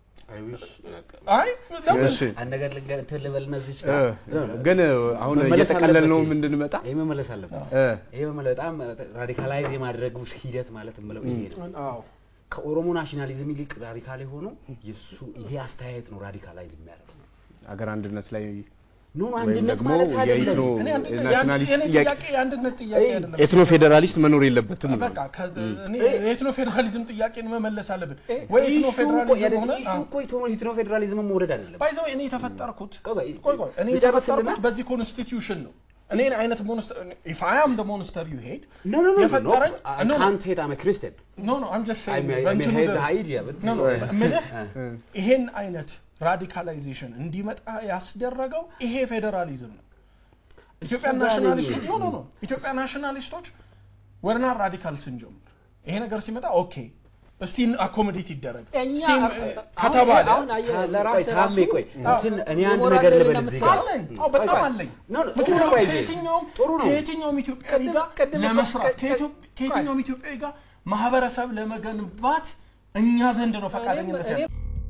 አይ ለምን? እሺ አንድ ነገር ልንገር እንትን ልበልና እዚች እ፣ ግን አሁን መመለስ እየጠቀለል ነው አለበት። እንድንመጣ ይሄ መመለስ አለበት። እ፣ ይሄ መመለ- በጣም ራዲካላይዝ የማድረግ ሂደት ማለት የምለው ይሄ ነው። አዎ ከኦሮሞ ናሽናሊዝም ይልቅ ራዲካል የሆነው የሱ ይሄ አስተያየት ነው ራዲካላይዝ የሚያደርገው። አገር አንድነት ላይ ኖ ኖ ወይም አንድነት ደግሞ ማለት አይደለም። የኢትኖ እኔ አንድ- ናሽናሊስት የኔ ጥያቄ ጥያቄ የአንድነት ጥያቄ አይደለም። ኤትኖ ፌዴራሊስት መኖር የለበትም ነው። በቃ ከ- እኔ የኤትኖ ፌዴራሊዝም ጥያቄን መመለስ አለብን እ፣ ወይ ኤትኖ ኢሹ እኮ ፌዴራሊዝም ያደ- ሆነ ኢሹ እኮ ኢትኖ- ኢትኖ ፌዴራሊዝምን መውደድ አይደለም። ባይዘው እኔ የተፈጠርኩት ቆይ ቆይ፣ ቆይ ቆይ እኔ ልጨርስልና- የተፈጠርኩት በዚህ ኮንስቲትዩሽን ነው። እኔን አይነት ሞንስተር ኢፍ አይ አም ደ ሞንስተር ዩ ሄት ኖ ኖ ኖ የፈጠረኝ ኖ ካንት ሄት አም ክርስቲያን ኖ ኖ አም ጀስት አይ ሴይንግ ሜይ በእንትኑ ሄድ ደ- አይዲያ ኖ ኖ ምልህ ይሄን አይነት ራዲካላይዜሽን እንዲመጣ ያስደረገው ይሄ ፌዴራሊዝም ነው። ኢትዮጵያ እሱ ጋር ናሽናሊስቶች ነው ኖ ኖ ኖ ኢትዮጵያ ናሽናሊስቶች ወርና ራዲካል ስንጀምር ይሄ ነገር ሲመጣ ኦኬ እስቲ አኮሞዴት ይደረግ እኛ እስቲ አሁን ከተባለ አሁን አየህ ቆይ ለራስህ ታሜ ራሱ ቆይ እንትን እኔ አንድ የሞራል ነገር ልበል ልዕልና እዚህ ጋር አለኝ አዎ በጣም ቆይ፣ አለኝ ኖ ኖ ጥሩ ነው ምክንያቱም ባይዜ ከየትኛውም ጥሩ ነው ከየትኛውም ኢትዮጵያዊ ቅድም- ጋር ቅድም እኮ- ለመስራት ቅድ- ከኢትዮ- ከየትኛውም ኢትዮጵያዊ ጋር ማህበረሰብ ለመገንባት እኛ ዘንድ ነው ፈቃደኝነት እኔ- ያለው።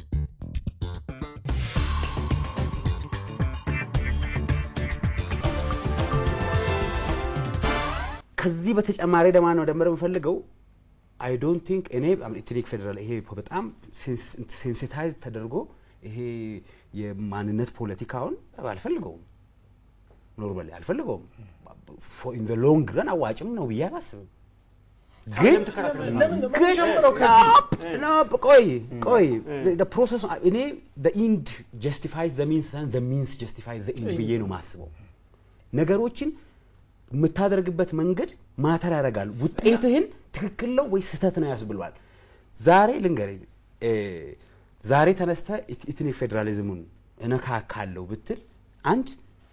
ከዚህ በተጨማሪ ደግሞ ነው ደመረ የምፈልገው አይ ዶንት ቲንክ እኔ ኢትኒክ ፌዴራል ይሄ በጣም ሴንሲታይዝ ተደርጎ ይሄ የማንነት ፖለቲካውን አልፈልገውም። ኖርማሊ አልፈልገውም። ኢን ሎንግ ረን አዋጭም ነው ብዬ አላስብም። ግን ለምን ለምን ጀምረው ከዚህ ኖ ቆይ ቆይ ፕሮሰሱ እኔ ኢንድ ጀስቲፋይዝ ዘ ሚንስ ዘ ሚንስ ጀስቲፋይዝ ዘ ኢንድ ብዬ ነው የማስበው። ነገሮችን የምታደርግበት መንገድ ማተር ያደርጋል። ውጤትህን ትክክል ነው ወይ ስህተት ነው ያስብሏል። ዛሬ ልንገርህ እ፣ ዛሬ ተነስተ ኢትኒክ ፌዴራሊዝሙን እነካካለሁ ብትል አንድ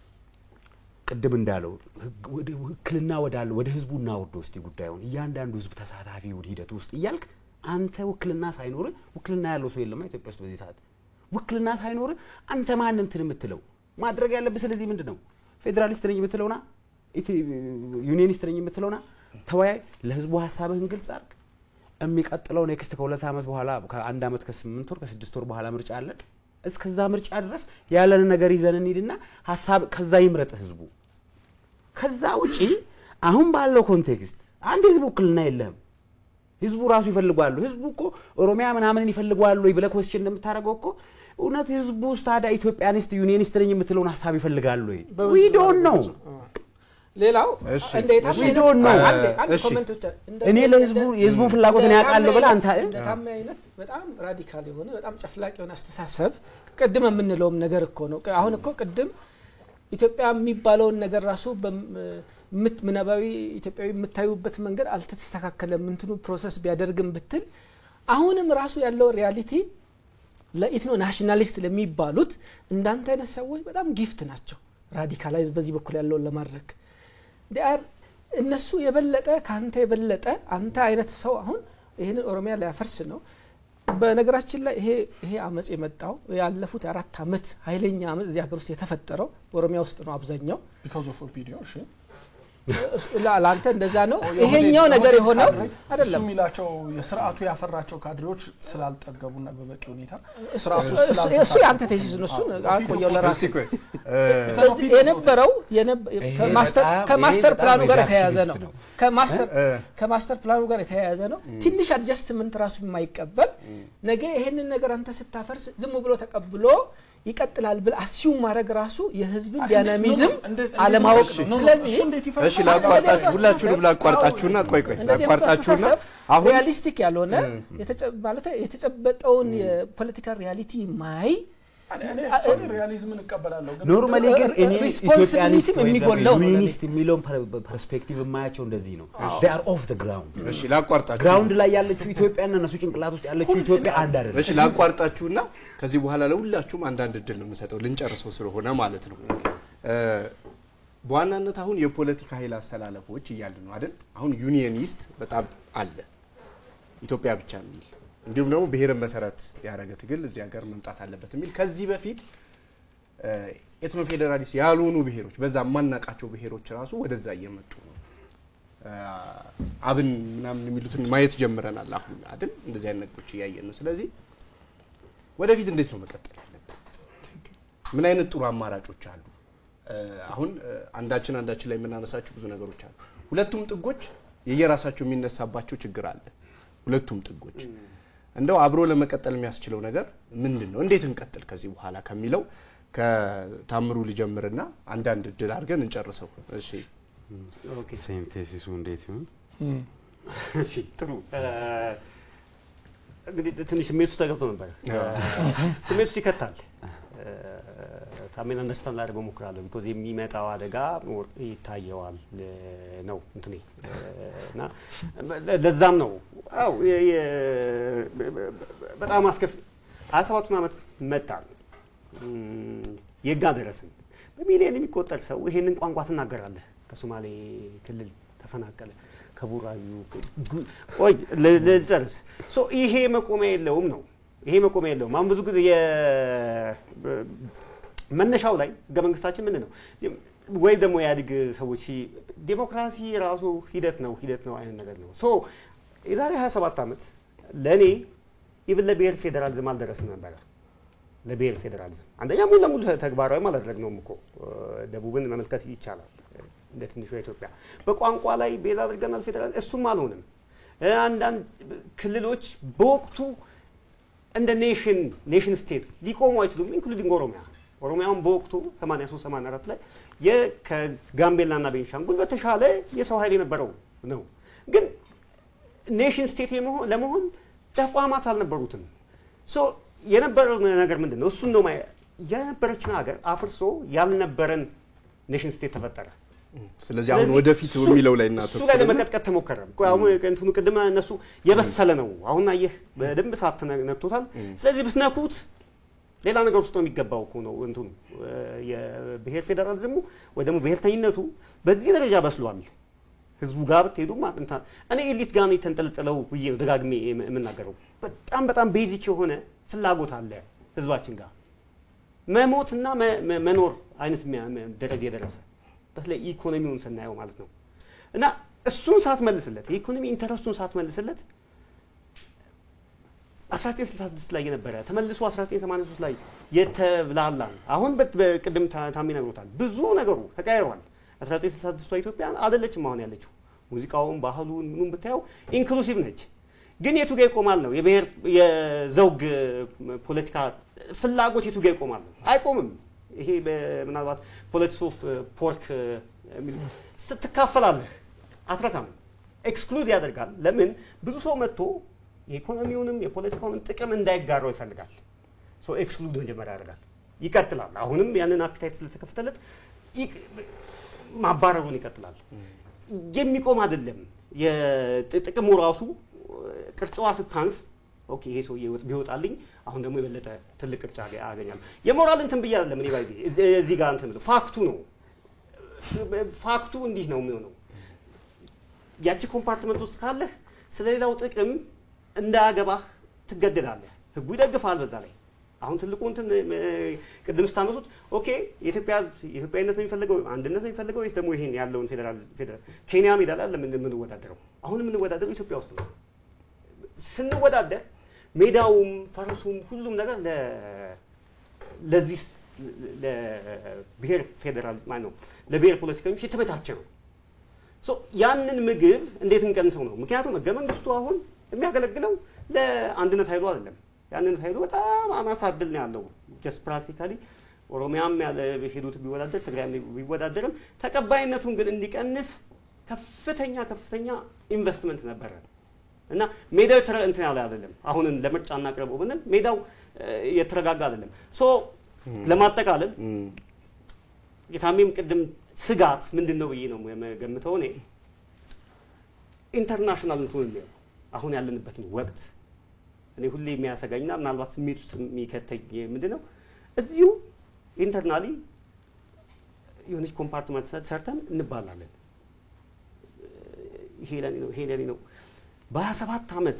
ቅድም እንዳለው ህግ- ወደ- ውክልና ወዳለ ወደ ህዝቡ እናወርደው እስቲ ጉዳዩን እያንዳንዱ ህዝብ ተሳታፊ ወደ ሂደት ውስጥ እያልክ አንተ ውክልና ሳይኖር ውክልና ያለው ሰው የለማ ኢትዮጵያ ውስጥ በዚህ ሰዓት ውክልና ሳይኖር አንተ ማን እንትን የምትለው ማድረግ ያለብህ ስለዚህ ምንድን ነው ፌዴራሊስት ነኝ የምትለውና ኢቲ- ዩኒየኒስት ነኝ የምትለውና ተወያይ ለህዝቡ ሀሳብህን ግልጽ አድርግ የሚቀጥለው ኔክስት ከሁለት ዓመት በኋላ ከአንድ ዓመት ከስምንት ወር ከስድስት ወር በኋላ ምርጫ አለን እስከዛ ምርጫ ድረስ ያለንን ነገር ይዘን እንሂድና ሀሳብ ከዛ ይምረጥ ህዝቡ ከዛ ውጪ አሁን ባለው ኮንቴክስት አንድ ህዝብ ውክልና የለህም ህዝቡ ራሱ ይፈልጓሉ ህዝቡ እኮ ኦሮሚያ ምናምንን ይፈልጓሉ ወይ ብለህ ኮስችን እንደምታደርገው እኮ እውነት ህዝቡ ውስጥ ታዲያ ኢትዮጵያኒስት ዩኒየኒስት ነኝ የምትለውን ሀሳብ ይፈልጋሉ ወይ ዊ ዶንት ነው ሌላው እሺ፣ እንዴት እሺ፣ አይነት- ዶን ነው። አንዴ አንድ እሺ። ኮመንት ብቻ እንደ- እኔ እንደ- ለህዝቡ የህዝቡን ፍላጎት እኔ እንደ ያውቃለሁ ታሜ ብለህ አይነት- አንተ እንደ ታሜ አይነት በጣም ራዲካል የሆነ በጣም ጨፍላቅ የሆነ አስተሳሰብ ቅድም የምንለውም ነገር እኮ ነው። አሁን እኮ ቅድም ኢትዮጵያ የሚባለውን ነገር ራሱ በም- ምት ምናባዊ ኢትዮጵያዊ የምታዩበት መንገድ አልተስተካከለም። እንትኑ ፕሮሰስ ቢያደርግም ብትል አሁንም ራሱ ያለው ሪያሊቲ ለኢትኖ ናሽናሊስት ለሚባሉት እንዳንተ አይነት ሰዎች በጣም ጊፍት ናቸው። ራዲካላይዝ በዚህ በኩል ያለውን ለማድረግ ዲአር እነሱ የበለጠ ከአንተ የበለጠ አንተ አይነት ሰው አሁን ይህንን ኦሮሚያ ሊያፈርስ ነው። በነገራችን ላይ ይሄ ይሄ አመፅ የመጣው ያለፉት የአራት አመት ኃይለኛ አመፅ እዚህ ሀገር ውስጥ የተፈጠረው ኦሮሚያ ውስጥ ነው አብዛኛው። ቢካዝ ኦፍ ኦፒዲዮ እሺ እሱ- ላ- ለአንተ እንደዛ ነው። ይሄኛው ነገር የሆነው እሱ አይደለም። የሚላቸው የስርዓቱ ያፈራቸው ካድሬዎች ስላልጠገቡና በበቂ ሁኔታ እሱ- ስርዓቱ እሱ- እሱ- ስላልተሳካ- እሱ የአንተ ቴሲስ ነው። እሱን አቆየው ለራስ እስኪ ቆይ እ፣ ስለዚህ የነበረው የነብ- ይሄ ከማስተር በጣም- ከማስተር ይሄ በጣም ፕላኑ ጋር ሪዳክሽኒስት የተያያዘ ነው። ነው። ከማስተር እ፣ ከማስተር ፕላኑ ጋር የተያያዘ ነው። ትንሽ አድጀስትመንት ራሱ የማይቀበል ነገ ይሄንን ነገር አንተ ስታፈርስ ዝም ብሎ ተቀብሎ ይቀጥላል ብል አሲው ማድረግ ራሱ የህዝብን ዳይናሚዝም እንዴት- አለማወቅ እንዴት ነው። ነው? ስለዚህ እሱ እንዴት ይፈርሳል? እሺ ላቋርጣችሁ፣ እንደዚህ ሁላችሁንም አይነት ላቋርጣችሁና ቆይ ቆይ እንደዚህ አይነት ላቋርጣችሁና አስተሳሰብ አሁን ሪያሊስቲክ ያልሆነ የተጨ- ማለት የተጨበጠውን የፖለቲካል ሪያሊቲ ማይ እኔ- እኔ actually ሪያሊዝምን እቀበላለሁ ግን ኖርማሊ ግን እኔ ሪስፖንሲቢሊቲም ኢትዮጵያኒስት ወይ የሚጎለው ነው ዩኒስት የሚለውን ፐርስፔክቲቭ የማያቸው እንደዚህ ነው ር ኦፍ ግራውንድ እሺ ላቋርጣችሁ ግራውንድ ላይ ያለችው ኢትዮጵያና እነሱ ጭንቅላት ውስጥ ያለችው ኢትዮጵያ አንድ አይደለም። እሺ ላቋርጣችሁና ከዚህ በኋላ ለሁላችሁም አንዳንድ እድል ነው የምሰጠው ልንጨርሰው ስለሆነ ማለት ነው። እ፣ በዋናነት አሁን የፖለቲካ ኃይል አሰላለፎች እያለ ነው አይደል? አሁን ዩኒየኒስት በጣም አለ ኢትዮጵያ ብቻ የሚል እንዲሁም ደግሞ ብሔርን መሰረት ያደረገ ትግል እዚህ ሀገር መምጣት አለበት የሚል ከዚህ በፊት ኤትኖ ፌዴራሊስት ያልሆኑ ብሔሮች በዛ የማናቃቸው ብሔሮች ራሱ ወደዛ እየመጡ ነው። እ፣ አብን ምናምን የሚሉትን ማየት ጀምረናል አሁን አይደል? እንደዚህ አይነት ነገሮች እያየን ነው። ስለዚህ ወደፊት እንዴት ነው መቀጠል ያለብን? ምን አይነት ጥሩ አማራጮች አሉ? እ፣ አሁን እ፣ አንዳችን አንዳችን ላይ የምናነሳቸው ብዙ ነገሮች አሉ። ሁለቱም ጥጎች የየራሳቸው የሚነሳባቸው ችግር አለ። ሁለቱም ጥጎች እንደው አብሮ ለመቀጠል የሚያስችለው ነገር ምንድን ነው? እንዴት እንቀጥል ከዚህ በኋላ ከሚለው ከታምሩ ልጀምርና አንዳንድ እድል አድርገን እንጨርሰው። እሺ ኦኬ ሴንቴሲሱ እንዴት ይሁን? እሺ ጥሩ እ፣ እንግዲህ ትንሽ ስሜት ውስጥ ተገብቶ ነበር። ስሜት ውስጥ ይከታል። እ፣ ታሜን አንደርስታንድ ላደርገው እሞክራለሁ። ቢኮዝ የሚመጣው አደጋ ሞር ይታየዋል እ፣ ነው እንትኔ እ፣ እና ለ- ለዛም ነው አው የ- የ- በጣም አስከፊ ሀያ ሰባቱን ዓመት መጣን እም፣ የጋ ደረስን። በሚሊዮን የሚቆጠር ሰው ይሄንን ቋንቋ ትናገራለህ። ከሶማሌ ክልል ተፈናቀለ፣ ከቡራዩ ጉ- ቆይ ል- ልጨርስ። ሶ ይሄ መቆሚያ የለውም ነው ይሄ መቆሚያ የለውም። አሁን ብዙ ጊዜ የ- መነሻው ላይ ህገ መንግስታችን ምንድን ነው ወይም ደግሞ የኢህአዴግ ሰዎች ሲ- ዴሞክራሲ ራሱ ሂደት ነው ሂደት ነው አይነት ነገር ነው። ሶ የዛሬ 27 ዓመት ለእኔ ኢቭን ለብሔር ፌዴራሊዝም አልደረስም ነበረ። ለብሔር ፌዴራሊዝም አንደኛ ሙሉ ለሙሉ ተግባራዊ አላደረግነውም እኮ እ፣ ደቡብን መመልከት ይቻላል። እንደ ትንሿ ኢትዮጵያ በቋንቋ ላይ ቤዛ አድርገናል ፌዴራል እሱም አልሆንም። እ፣ አንዳንድ ክልሎች በወቅቱ እንደ ኔሽን ኔሽን ስቴት ሊቆሙ አይችሉም። ኢንክሉዲንግ ኦሮሚያ ኦሮሚያውን በወቅቱ 83 84 ላይ የ- ከጋምቤላና ቤንሻንጉል በተሻለ የሰው ኃይል የነበረው ነው። ግን ኔሽን ስቴት የመሆን- ለመሆን ተቋማት አልነበሩትም። ሶ የነበረው ነገር ምንድን ነው? እሱን ነው ማየ- የነበረችን ሀገር አፍርሶ ያልነበረን ኔሽን ስቴት ተፈጠረ። ስለዚህ አሁን ስለዚህ ወደፊት እሱ- የሚለው ላይ እሱ ላይ እናተኩርና ለመቀጥቀጥ ተሞከረ። ቆይ አሁን እንትኑ ቅድም እነሱ የበሰለ ነው። አሁን አየህ በደንብ ሰዓት ነክቶታል። ስለዚህ ብትነኩት ሌላ ነገር ውስጥ ነው የሚገባው እኮ ነው እንትኑ እ፣ የብሔር ፌዴራሊዝሙ ወይ ደግሞ ብሔርተኝነቱ በዚህ ደረጃ በስሏል። ህዝቡ ጋር ብትሄዱ ማጥንታ እኔ ኤሊት ጋር ነው የተንጠለጠለው ብዬ ነው ደጋግሜ የም- የምናገረው። በጣም በጣም ቤዚክ የሆነ ፍላጎት አለ ህዝባችን ጋር መሞትና መ- መ- መኖር አይነት የሚያ- መ- ደረጃ የደረሰ በተለይ ኢኮኖሚውን ስናየው ማለት ነው። እና እሱን ሳትመልስለት የኢኮኖሚ ኢንተረስቱን ሳትመልስለት 1966 ላይ የነበረ ተመልሶ 1983 ላይ የተብላላ ነው። አሁን በት- በቅድም ታ- ታሚ ነግሮታል። ብዙ ነገሩ ተቀያይሯል። 1966 ኢትዮጵያ አይደለችም አሁን ያለችው። ሙዚቃውን፣ ባህሉን፣ ምኑን ብታየው ኢንክሉሲቭ ነች። ግን የቱ ጋ ይቆማል ነው የብሔር የዘውግ ፖለቲካ ፍላጎት የቱ ጋ ይቆማል ነው? አይቆምም። ይሄ በ- ምናልባት ፖለቲክስ ኦፍ ፖርክ የሚል ስትካፈላለህ አትረካም። ኤክስክሉድ ያደርጋል። ለምን ብዙ ሰው መጥቶ የኢኮኖሚውንም የፖለቲካውንም ጥቅም እንዳይጋራው ይፈልጋል። ሶ ኤክስክሉድ መጀመሪያ ያደርጋል። ይቀጥላል። አሁንም ያንን አፒታይት ስለተከፈተለት ይቅ- ማባረሩን ይቀጥላል። የሚቆም አይደለም። የጥቅሙ ራሱ ቅርጫዋ ስታንስ ኦኬ ይሄ ሰውዬ ቢወጣልኝ አሁን ደግሞ የበለጠ ትልቅ ቅርጫ ያገኛሉ። የሞራል እንትን ብዬ አይደለም እኔ ባይዜ እዚህ ጋር እንትን ብለው ፋክቱ ነው ፋክቱ እንዲህ ነው የሚሆነው። ያቺ ኮምፓርትመንት ውስጥ ካለህ ስለ ሌላው ጥቅም እንዳያገባህ ትገደዳለህ። ህጉ ይደግፋል በዛ ላይ አሁን ትልቁ እንትን እ፣ ቅድም ስታነሱት ኦኬ የኢትዮጵያ ህዝብ ኢትዮጵያዊነት ነው የሚፈልገው አንድነት ነው የሚፈልገው ወይስ ደግሞ ይሄን ያለውን ፌዴራል ፌዴራል ኬንያ ሜዳ ላይ አይደለም የምንወዳደረው አሁን የምንወዳደረው ኢትዮጵያ ውስጥ ነው። ስንወዳደር ሜዳውም ፈረሱም ሁሉም ነገር ለ ለዚህ ስ- ለብሔር ፌዴራል ማለት ነው ለብሔር ፖለቲከኞች የተመቻቸ ነው። ሶ ያንን ምግብ እንዴት እንቀንሰው ነው? ምክንያቱም ህገ መንግስቱ አሁን የሚያገለግለው ለአንድነት ኃይሉ አይደለም። የአንድነት ኃይሉ በጣም አናሳ እድል ነው ያለው። ጀስት ፕራክቲካሊ ኦሮሚያም ያለ ሄዱት ቢወዳደር ትግራይ ቢወዳደርም ተቀባይነቱን ግን እንዲቀንስ ከፍተኛ ከፍተኛ ኢንቨስትመንት ነበረ እና ሜዳው የተረ- እንትን ያለ አይደለም። አሁን ለምርጫ እናቅርበው ብንል ሜዳው እ፣ የተረጋጋ አይደለም። ሶ ለማጠቃለል የታሜም ቅድም ስጋት ምንድን ነው ብዬ ነው የምገምተው እኔ ኢንተርናሽናል እንትኑን የሚለው አሁን ያለንበትን ወቅት እኔ ሁሌ የሚያሰጋኝና ምናልባት ስሜት ውስጥ የሚከተኝ ምንድን ነው እዚሁ ኢንተርናሊ የሆነች ኮምፓርትመንት ሰርተን እንባላለን። ይሄ ለኔ ነው፣ ይሄ ለኔ ነው። በሀያ ሰባት ዓመት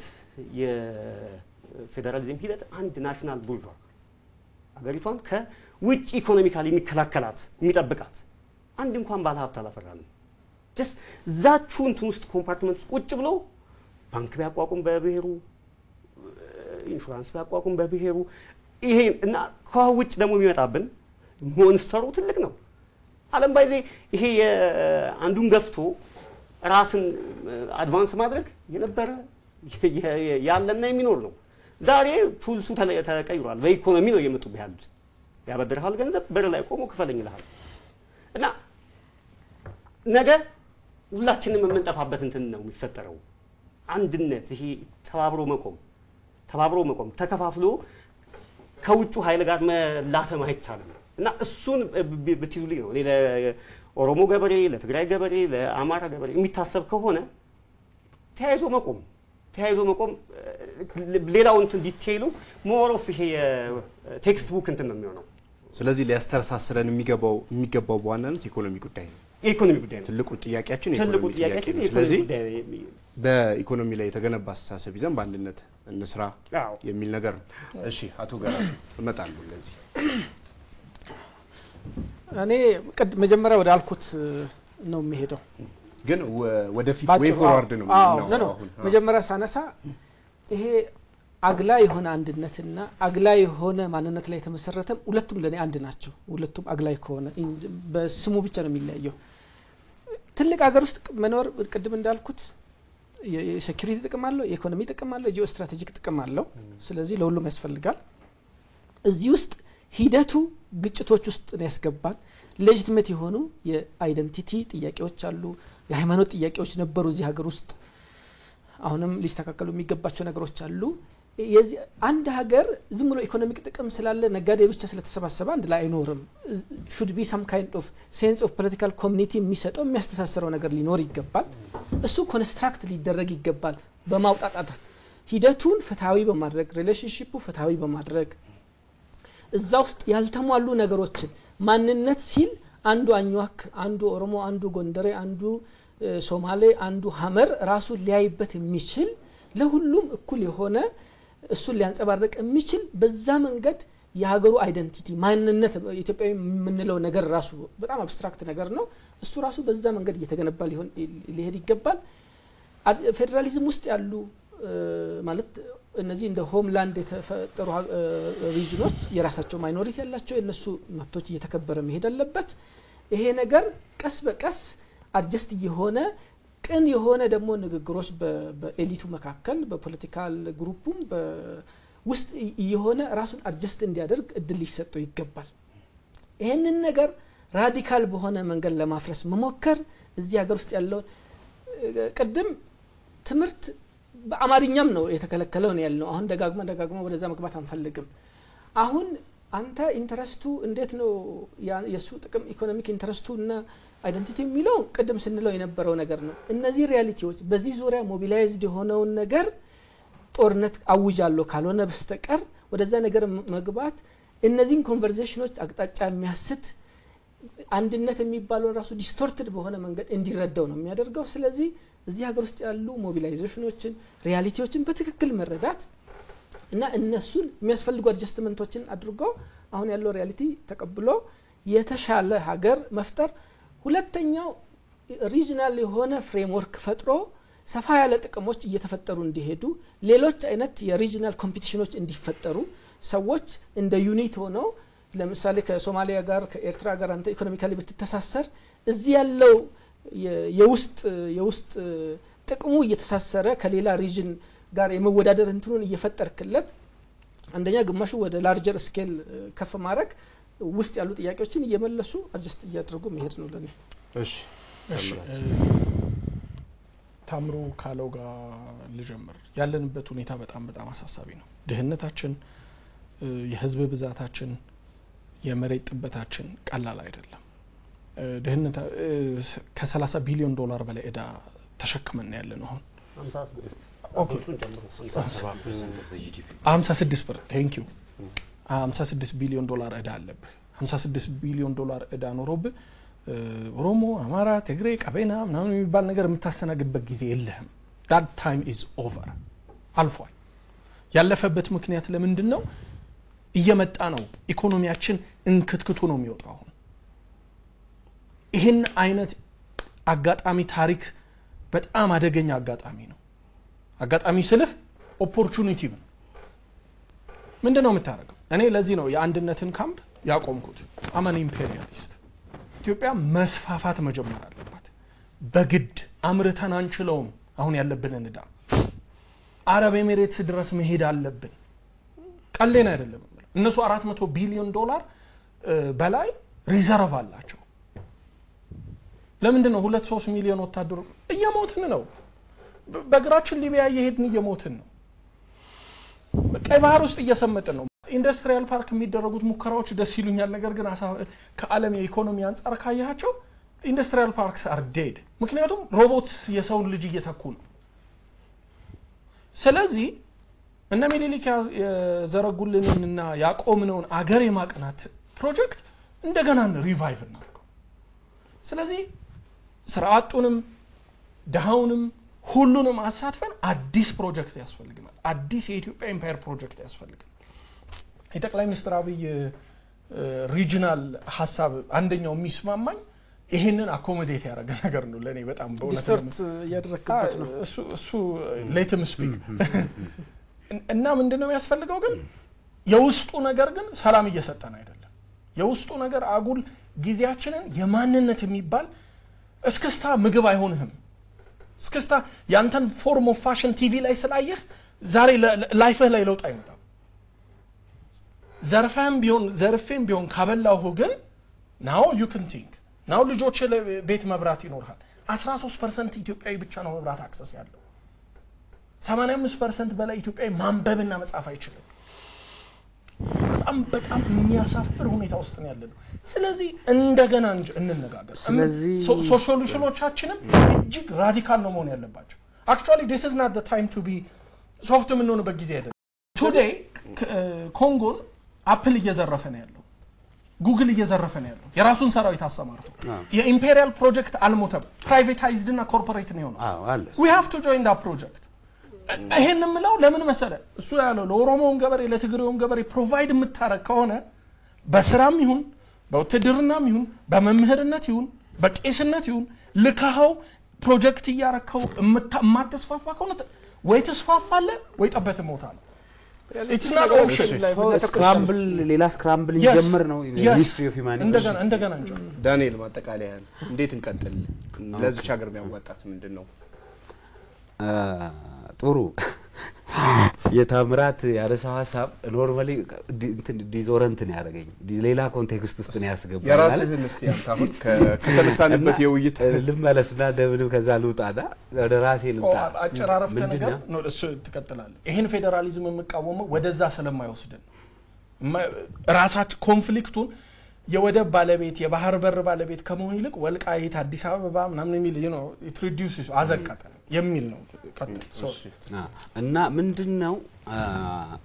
የፌዴራሊዝም ሂደት አንድ ናሽናል ቡርዣ አገሪቷን ከውጭ ኢኮኖሚካሊ የሚከላከላት የሚጠብቃት አንድ እንኳን ባለ ሀብት አላፈራንም። ጀስ ዛችሁ እንትን ውስጥ ኮምፓርትመንት ውስጥ ቁጭ ብሎ ባንክ ቢያቋቁም በብሔሩ ኢንሹራንስ ቢያቋቁም በብሔሩ ይሄ እና ከውጭ ደግሞ የሚመጣብን ሞንስተሩ ትልቅ ነው። ዓለም ባይዜ ይሄ አንዱን ገፍቶ ራስን አድቫንስ ማድረግ የነበረ ያለና የሚኖር ነው። ዛሬ ቱልሱ ተቀይሯል። በኢኮኖሚ ነው እየመጡብህ ያሉት። ያበድርሃል ገንዘብ በር ላይ ቆሞ ክፈለኝ ይልሃል እና ነገ ሁላችንም የምንጠፋበት እንትን ነው የሚፈጠረው። አንድነት ይሄ ተባብሮ መቆም ተባብሮ መቆም ተከፋፍሎ ከውጩ ኃይል ጋር መላተም አይቻልም እና እሱን ብትይዙልኝ ነው እኔ ለኦሮሞ ገበሬ፣ ለትግራይ ገበሬ፣ ለአማራ ገበሬ የሚታሰብ ከሆነ ተያይዞ መቆም ተያይዞ መቆም ሌላው እንትን ዲቴይሉ ሞሮፍ ይሄ ቴክስት ቡክ እንትን ነው የሚሆነው። ስለዚህ ሊያስተሳስረን የሚገባው የሚገባው በዋናነት የኢኮኖሚ ጉዳይ ነው። የኢኮኖሚ ጉዳይ ነው ትልቁ ጥያቄያችን ትልቁ የኢኮኖሚ ጥያቄ ጥያቄያችን ነው። የኢኮኖሚ ስለዚህ ጉዳይ ነው። በኢኮኖሚ ላይ የተገነባ አስተሳሰብ ይዘን በአንድነት እንስራ አዎ። የሚል ነገር ነው። እሺ አቶ ገራሱ እመጣለሁ ለዚህ እኔ ቅድ- መጀመሪያ ወደ አልኩት ነው የሚሄደው ግን ወ- ወደፊት ባጭሩ፣ ወይ ፎርዋርድ ነው አዎ፣ የምናወራው ኖ፣ ኖ። አሁን። አዎ። መጀመሪያ ሳነሳ ይሄ አግላ የሆነ አንድነትና አግላ የሆነ ማንነት ላይ የተመሰረተም ሁለቱም ለእኔ አንድ ናቸው። ሁለቱም አግላይ ከሆነ ኢን- በስሙ ብቻ ነው የሚለያየው። ትልቅ ሀገር ውስጥ መኖር ቅድም እንዳልኩት የ- የሴኪሪቲ ጥቅም አለው፣ የኢኮኖሚ ጥቅም አለው፣ የጂኦ ስትራቴጂክ ጥቅም አለው። ስለዚህ ለሁሉም ያስፈልጋል። እዚህ ውስጥ ሂደቱ ግጭቶች ውስጥ ነው ያስገባል። ሌጂትሜት የሆኑ የአይደንቲቲ ጥያቄዎች አሉ። የሃይማኖት ጥያቄዎች ነበሩ እዚህ ሀገር ውስጥ አሁንም ሊስተካከሉ የሚገባቸው ነገሮች አሉ። የዚህ አንድ ሀገር ዝም ብሎ ኢኮኖሚክ ጥቅም ስላለ ነጋዴ ብቻ ስለተሰባሰበ አንድ ላይ አይኖርም። ሹድ ቢ ሰም ካይንድ ኦፍ ሴንስ ኦፍ ፖለቲካል ኮሚኒቲ የሚሰጠው የሚያስተሳስረው ነገር ሊኖር ይገባል። እሱ ኮንስትራክት ሊደረግ ይገባል። በማውጣጣት ሂደቱን ፍትሐዊ በማድረግ ሪሌሽንሽፑ ፍትሐዊ በማድረግ እዛ ውስጥ ያልተሟሉ ነገሮችን ማንነት ሲል አንዱ አኟክ፣ አንዱ ኦሮሞ፣ አንዱ ጎንደሬ፣ አንዱ እ፣ ሶማሌ፣ አንዱ ሀመር ራሱን ሊያይበት የሚችል ለሁሉም እኩል የሆነ እሱን ሊያንጸባርቅ የሚችል በዛ መንገድ የሀገሩ አይደንቲቲ ማንነት ኢትዮጵያዊ የምንለው ነገር ራሱ በጣም አብስትራክት ነገር ነው። እሱ ራሱ በዛ መንገድ እየተገነባ ሊሆን ሊሄድ ይገባል። አድ- ፌዴራሊዝም ውስጥ ያሉ እ፣ ማለት እነዚህ እንደ ሆምላንድ የተፈጠሩ ሀ- እ፣ ሪጅኖች የራሳቸው ማይኖሪቲ ያላቸው የእነሱ መብቶች እየተከበረ መሄድ አለበት። ይሄ ነገር ቀስ በቀስ አድጀስት እየሆነ ቅን የሆነ ደግሞ ንግግሮች በ- በኤሊቱ መካከል በፖለቲካል ግሩፑም በ- ውስጥ እ- እየሆነ ራሱን አድጀስት እንዲያደርግ እድል ሊሰጠው ይገባል። ይህንን ነገር ራዲካል በሆነ መንገድ ለማፍረስ መሞከር እዚህ ሀገር ውስጥ ያለውን እ፣ ቅድም ትምህርት በአማርኛም ነው የተከለከለው ነው ያልነው። አሁን ደጋግመ ደጋግመ ወደዛ መግባት አንፈልግም። አሁን አንተ ኢንተረስቱ እንዴት ነው ያ- የእሱ ጥቅም ኢኮኖሚክ ኢንተረስቱ እና አይደንቲቲ የሚለው ቅድም ስንለው የነበረው ነገር ነው። እነዚህ ሪያሊቲዎች በዚህ ዙሪያ ሞቢላይዝድ የሆነውን ነገር ጦርነት አውጃለሁ ካልሆነ በስተቀር ወደዛ ነገር ም- መግባት እነዚህን ኮንቨርዜሽኖች አቅጣጫ የሚያስት አንድነት የሚባለውን ራሱ ዲስቶርትድ በሆነ መንገድ እንዲረዳው ነው የሚያደርገው። ስለዚህ እዚህ ሀገር ውስጥ ያሉ ሞቢላይዜሽኖችን ሪያሊቲዎችን በትክክል መረዳት እና እነሱን የሚያስፈልጉ አድጀስትመንቶችን አድርጎ አሁን ያለው ሪያሊቲ ተቀብሎ የተሻለ ሀገር መፍጠር። ሁለተኛው ሪጅናል የሆነ ፍሬምወርክ ፈጥሮ ሰፋ ያለ ጥቅሞች እየተፈጠሩ እንዲሄዱ ሌሎች አይነት የሪጅናል ኮምፒቲሽኖች እንዲፈጠሩ ሰዎች እንደ ዩኒት ሆነው ለምሳሌ ከሶማሊያ ጋር ከኤርትራ ጋር አንተ ኢኮኖሚካሊ ብትተሳሰር እዚህ ያለው የ- የውስጥ የውስጥ ጥቅሙ እየተሳሰረ ከሌላ ሪጅን ጋር የመወዳደር እንትኑን እየፈጠርክለት አንደኛ ግማሹ ወደ ላርጀር ስኬል ከፍ ማድረግ ውስጥ ያሉ ጥያቄዎችን እየመለሱ አድጀስት እያደረጉ መሄድ ነው ለኔ። እሺ እሺ እ፣ ታምሩ ካለው ጋር ልጀምር። ያለንበት ሁኔታ በጣም በጣም አሳሳቢ ነው። ድህነታችን፣ እ፣ የህዝብ ብዛታችን፣ የመሬት ጥበታችን ቀላል አይደለም። እ፣ ድህነት እ፣ ስ- ከ30 ቢሊዮን ዶላር በላይ እዳ ተሸክመን ያለ ነው አሁን 56 ብር ቴንክ ዩ 56 ቢሊዮን ዶላር እዳ አለብህ 56 ቢሊዮን ዶላር እዳ ኖሮብህ እ፣ ኦሮሞ አማራ ትግሬ ቀቤና ምናምን የሚባል ነገር የምታስተናግድበት ጊዜ የለህም ዳት ታይም ኢዝ ኦቨር አልፏል ያለፈበት ምክንያት ለምንድን ነው እየመጣ ነው ኢኮኖሚያችን እንክትክቱ ነው የሚወጣው አሁን ይህን አይነት አጋጣሚ ታሪክ በጣም አደገኛ አጋጣሚ ነው አጋጣሚ ስልህ ኦፖርቹኒቲ ነው ምንድን ነው የምታደርገው እኔ ለዚህ ነው የአንድነትን ካምፕ ያቆምኩት አመን ኢምፔሪያሊስት ኢትዮጵያ መስፋፋት መጀመር አለባት በግድ አምርተን አንችለውም አሁን ያለብንን እዳ አረብ ኤሜሬትስ ድረስ መሄድ አለብን ቀሌን አይደለም የምለው። እነሱ አራት መቶ ቢሊዮን ዶላር እ፣ በላይ ሪዘርቭ አላቸው ለምንድን ነው ሁለት ሶስት ሚሊዮን ወታደሩ እየሞትን ነው በ- በእግራችን ሊቢያ እየሄድን እየሞትን ነው ቀይ ባህር ውስጥ እየሰመጥን ነው ኢንዱስትሪያል ፓርክ የሚደረጉት ሙከራዎች ደስ ይሉኛል ነገር ግን አሳ- ከአለም የኢኮኖሚ አንጻር ካያቸው ኢንዱስትሪያል ፓርክስ አር ዴድ ምክንያቱም ሮቦትስ የሰውን ልጅ እየተኩ ነው ስለዚህ እነ ሚኒሊክ ያ- የዘረጉልንንና ያቆምነውን አገር የማቅናት ፕሮጀክት እንደገና ሪቫይቭ እናድርገው ስለዚህ ስራ አጡንም ድሃውንም ሁሉንም አሳትፈን አዲስ ፕሮጀክት ያስፈልግናል አዲስ የኢትዮጵያ ኤምፓየር ፕሮጀክት ያስፈልግናል የጠቅላይ ሚኒስትር አብይ ሪጂናል ሀሳብ አንደኛው የሚስማማኝ ይህንን አኮሞዴት ያደረገ ነገር ነው ለእኔ በጣም በእውነት ዲስቶርት እያደረግክበት ነው። እሱ እሱ ሌትም ስፒክ እና ምንድን ነው የሚያስፈልገው ግን የውስጡ ነገር ግን ሰላም እየሰጠን አይደለም የውስጡ ነገር አጉል ጊዜያችንን የማንነት የሚባል እስክስታ ምግብ አይሆንህም እስክስታ ያንተን ፎርም ኦፍ ፋሽን ቲቪ ላይ ስላየህ ዛሬ ለ- ለ- ላይፍህ ላይ ለውጥ አይመጣም ዘርፈህም ቢሆን ዘርፌም ቢሆን ካበላሁ ግን ናው ዩ ክን ቲንክ ናው ልጆች ቤት መብራት ይኖርሃል 13 ፐርሰንት ኢትዮጵያዊ ብቻ ነው መብራት አክሰስ ያለው 85 ፐርሰንት በላይ ኢትዮጵያዊ ማንበብና መጻፍ አይችልም በጣም በጣም የሚያሳፍር ሁኔታ ውስጥ ነው ያለ ነው ስለዚህ እንደገና እንጂ እንነጋገር ስለዚህ- ሶ- ሶ- ሶሉሽኖቻችንም እጅግ ራዲካል ነው መሆን ያለባቸው አክቹዋሊ ዲስ ኢዝ ናት ታይም ቱ ቢ ሶፍት የምንሆንበት ጊዜ አይደለም ቱዴይ ኮንጎን አፕል እየዘረፈ ነው ያለው ጉግል እየዘረፈ ነው ያለው የራሱን ሰራዊት አሰማርቶ የኢምፔሪያል ፕሮጀክት አልሞተም ፕራይቬታይዝድ እና ኮርፖሬት ነው የሆነው አዎ አለ ዊ ሃቭ ቱ ጆይን ዳ ፕሮጀክት ይሄን የምለው ለምን መሰለ እሱ ያለው ለኦሮሞውም ገበሬ ለትግሬውም ገበሬ ፕሮቫይድ የምታረግ ከሆነ በስራም ይሁን በውትድርናም ይሁን በመምህርነት ይሁን በቄስነት ይሁን ልካኸው ፕሮጀክት እያረከው የምታ- የማትስፋፋ ከሆነ ት- ወይ ትስፋፋለ ወይ ጠበት ሞታ ነው It's not option. ስክራምብል ሌላ ስክራምብል Yes. እንጀምር ነው Yes. ሂስትሪ ኦፍ ሂማኒቲ እንደገና እንደገና እንጀምር ዳንኤል ማጠቃለያ እንዴት እንቀጥል? ለዚች ሀገር የሚያዋጣት ምንድን ነው? ጥሩ የታምራት ያነሳው ሀሳብ ኖርማሊ እንትን ዲዞረንት ነው ያደረገኝ ሌላ ኮንቴክስት ውስጥ ነው ያስገባል ማለት የራስህን እስቲ አንተ አሁን ከ- ከተነሳንበት የውይይት ልመለስና እንደምንም ከዛ ልውጣና ወደ ራሴ ልምጣ አጨራረፍተ ምንድን ነገር ነው? ነው እሱ ትቀጥላለህ ይህን ፌዴራሊዝም የምቃወመው ወደዛ ስለማይወስድን ነው እማ- ራሳችን ኮንፍሊክቱን የወደብ ባለቤት የባህር በር ባለቤት ከመሆን ይልቅ ወልቃይት አዲስ አበባ ምናምን የሚል ትሪዲስ አዘቀጠን የሚል ነው ቀጥል። ሶሪ። አ፣ እና ምንድን ነው አ፣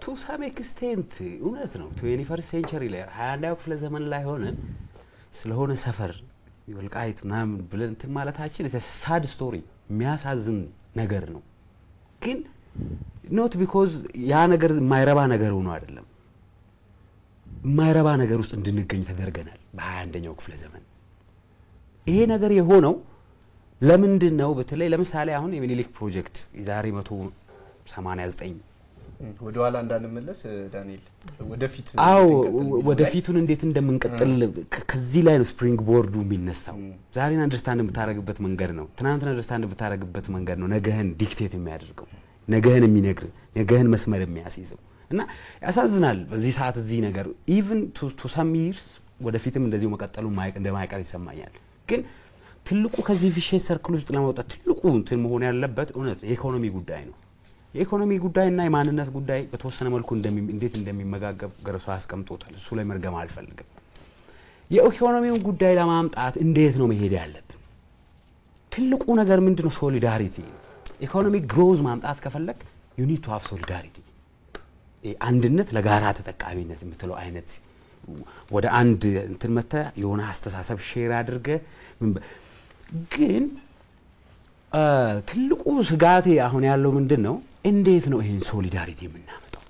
ቱ ሳም ኤክስቴንት እውነት ነው። ትዌንቲ ፈርስት ሴንቸሪ ላይ ሀያ አንደኛው ክፍለ ዘመን ላይ ሆነን ስለሆነ ሰፈር ወልቃይት ምናምን ብለን እንትን ማለታችን ሳድ ስቶሪ የሚያሳዝን ነገር ነው። ግን ኖት ቢኮዝ ያ ነገር የማይረባ ነገር ሆኖ አይደለም። የማይረባ ነገር ውስጥ እንድንገኝ ተደርገናል በሀያ አንደኛው ክፍለ ዘመን። ይሄ ነገር የሆነው ለምንድን ነው? በተለይ ለምሳሌ አሁን የሚኒሊክ ፕሮጀክት የዛሬ መቶ ሰማንያ ዘጠኝ ወደ ኋላ እንዳንመለስ ዳንኤል ወደፊት አዎ እንዴት እንቀጥል የሚለው ላይ ወደፊቱን እንዴት እንደምንቀጥል ከ- ከዚህ ላይ ነው ስፕሪንግ ቦርዱ የሚነሳው። ዛሬን አንደርስታንድ የምታደርግበት መንገድ ነው። ትናንትን አንደርስታንድ የምታደርግበት መንገድ ነው ነገህን ዲክቴት የሚያደርገው ነገህን የሚነግር ነገህን መስመር የሚያስይዘው እና ያሳዝናል። በዚህ ሰዓት እዚህ ነገር ኢቭን ቱ ሰም ይርስ ወደፊትም እንደዚሁ መቀጠሉ ማይቅ- እንደማይቀር ይሰማኛል። ግን ትልቁ ከዚህ ቪሼስ ሰርክል ውስጥ ለማውጣት ትልቁ እንትን መሆን ያለበት እውነት የኢኮኖሚ ጉዳይ ነው። የኢኮኖሚ ጉዳይና የማንነት ጉዳይ በተወሰነ መልኩ እንደሚ- እንዴት እንደሚመጋገብ ገረሱ አስቀምጦታል። እሱ ላይ መርገም አልፈልግም። የኢኮኖሚውን ጉዳይ ለማምጣት እንዴት ነው መሄድ ያለብን? ትልቁ ነገር ምንድን ነው? ሶሊዳሪቲ። ኢኮኖሚክ ግሮዝ ማምጣት ከፈለግ ዩኒድ ቱ ሀቭ ሶሊዳሪቲ፣ አንድነት ለጋራ ተጠቃሚነት የምትለው አይነት ወደ አንድ እንትን መተ የሆነ አስተሳሰብ ሼር አድርገ ምን በ- ግን አ፣ ትልቁ ስጋቴ አሁን ያለው ምንድን ነው? እንዴት ነው ይሄን ሶሊዳሪቲ የምናመጣው?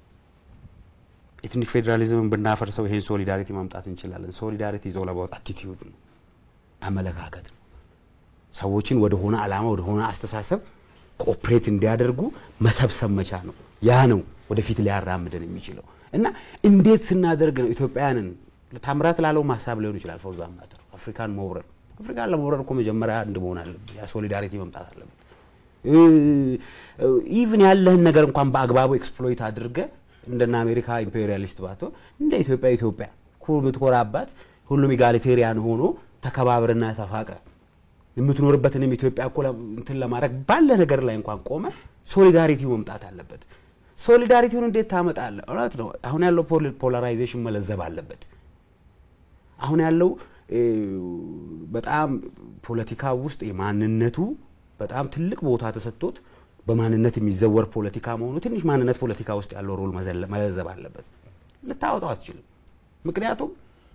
ኤትኒክ ፌዴራሊዝምን ብናፈርሰው ይሄን ሶሊዳሪቲ ማምጣት እንችላለን። ሶሊዳሪቲ ይዘው ለባውት አቲቲዩድ ነው፣ አመለካከት ነው። ሰዎችን ወደ ሆነ ዓላማ ወደ ሆነ አስተሳሰብ ኮኦፕሬት እንዲያደርጉ መሰብሰብ መቻ ነው። ያ ነው ወደፊት ሊያራምደን የሚችለው እና እንዴት ስናደርግ ነው ኢትዮጵያውያንን ታምራት ላለው ሀሳብ ሊሆን ይችላል ፎር ዛት ማተር አፍሪካን መውረር አፍሪካን ለመውረር እኮ መጀመሪያ አንድ መሆን አለበት። ያ ሶሊዳሪቲ መምጣት አለበት። ኢቭን ያለህን ነገር እንኳን በአግባቡ ኤክስፕሎይት አድርገ እንደና አሜሪካ ኢምፔሪያሊስት ባትሆን እንደ ኢትዮጵያ ኢትዮጵያ ኩ የምትኮራባት ሁሉም ኢጋሊቴሪያን ሆኖ ተከባብርና ተፋቅረ የምትኖርበትንም ኢትዮጵያ እኮ ለ- እንትን ለማድረግ ባለ ነገር ላይ እንኳን ቆመ ሶሊዳሪቲው መምጣት አለበት። ሶሊዳሪቲውን እንዴት ታመጣለህ? እውነት ነው። አሁን ያለው ፖል- ፖላራይዜሽን መለዘብ አለበት። አሁን ያለው እ፣ በጣም ፖለቲካ ውስጥ የማንነቱ በጣም ትልቅ ቦታ ተሰጥቶት በማንነት የሚዘወር ፖለቲካ መሆኑ ትንሽ ማንነት ፖለቲካ ውስጥ ያለው ሮል መዘለ- መለዘብ አለበት። ልታወጣው አትችልም። ምክንያቱም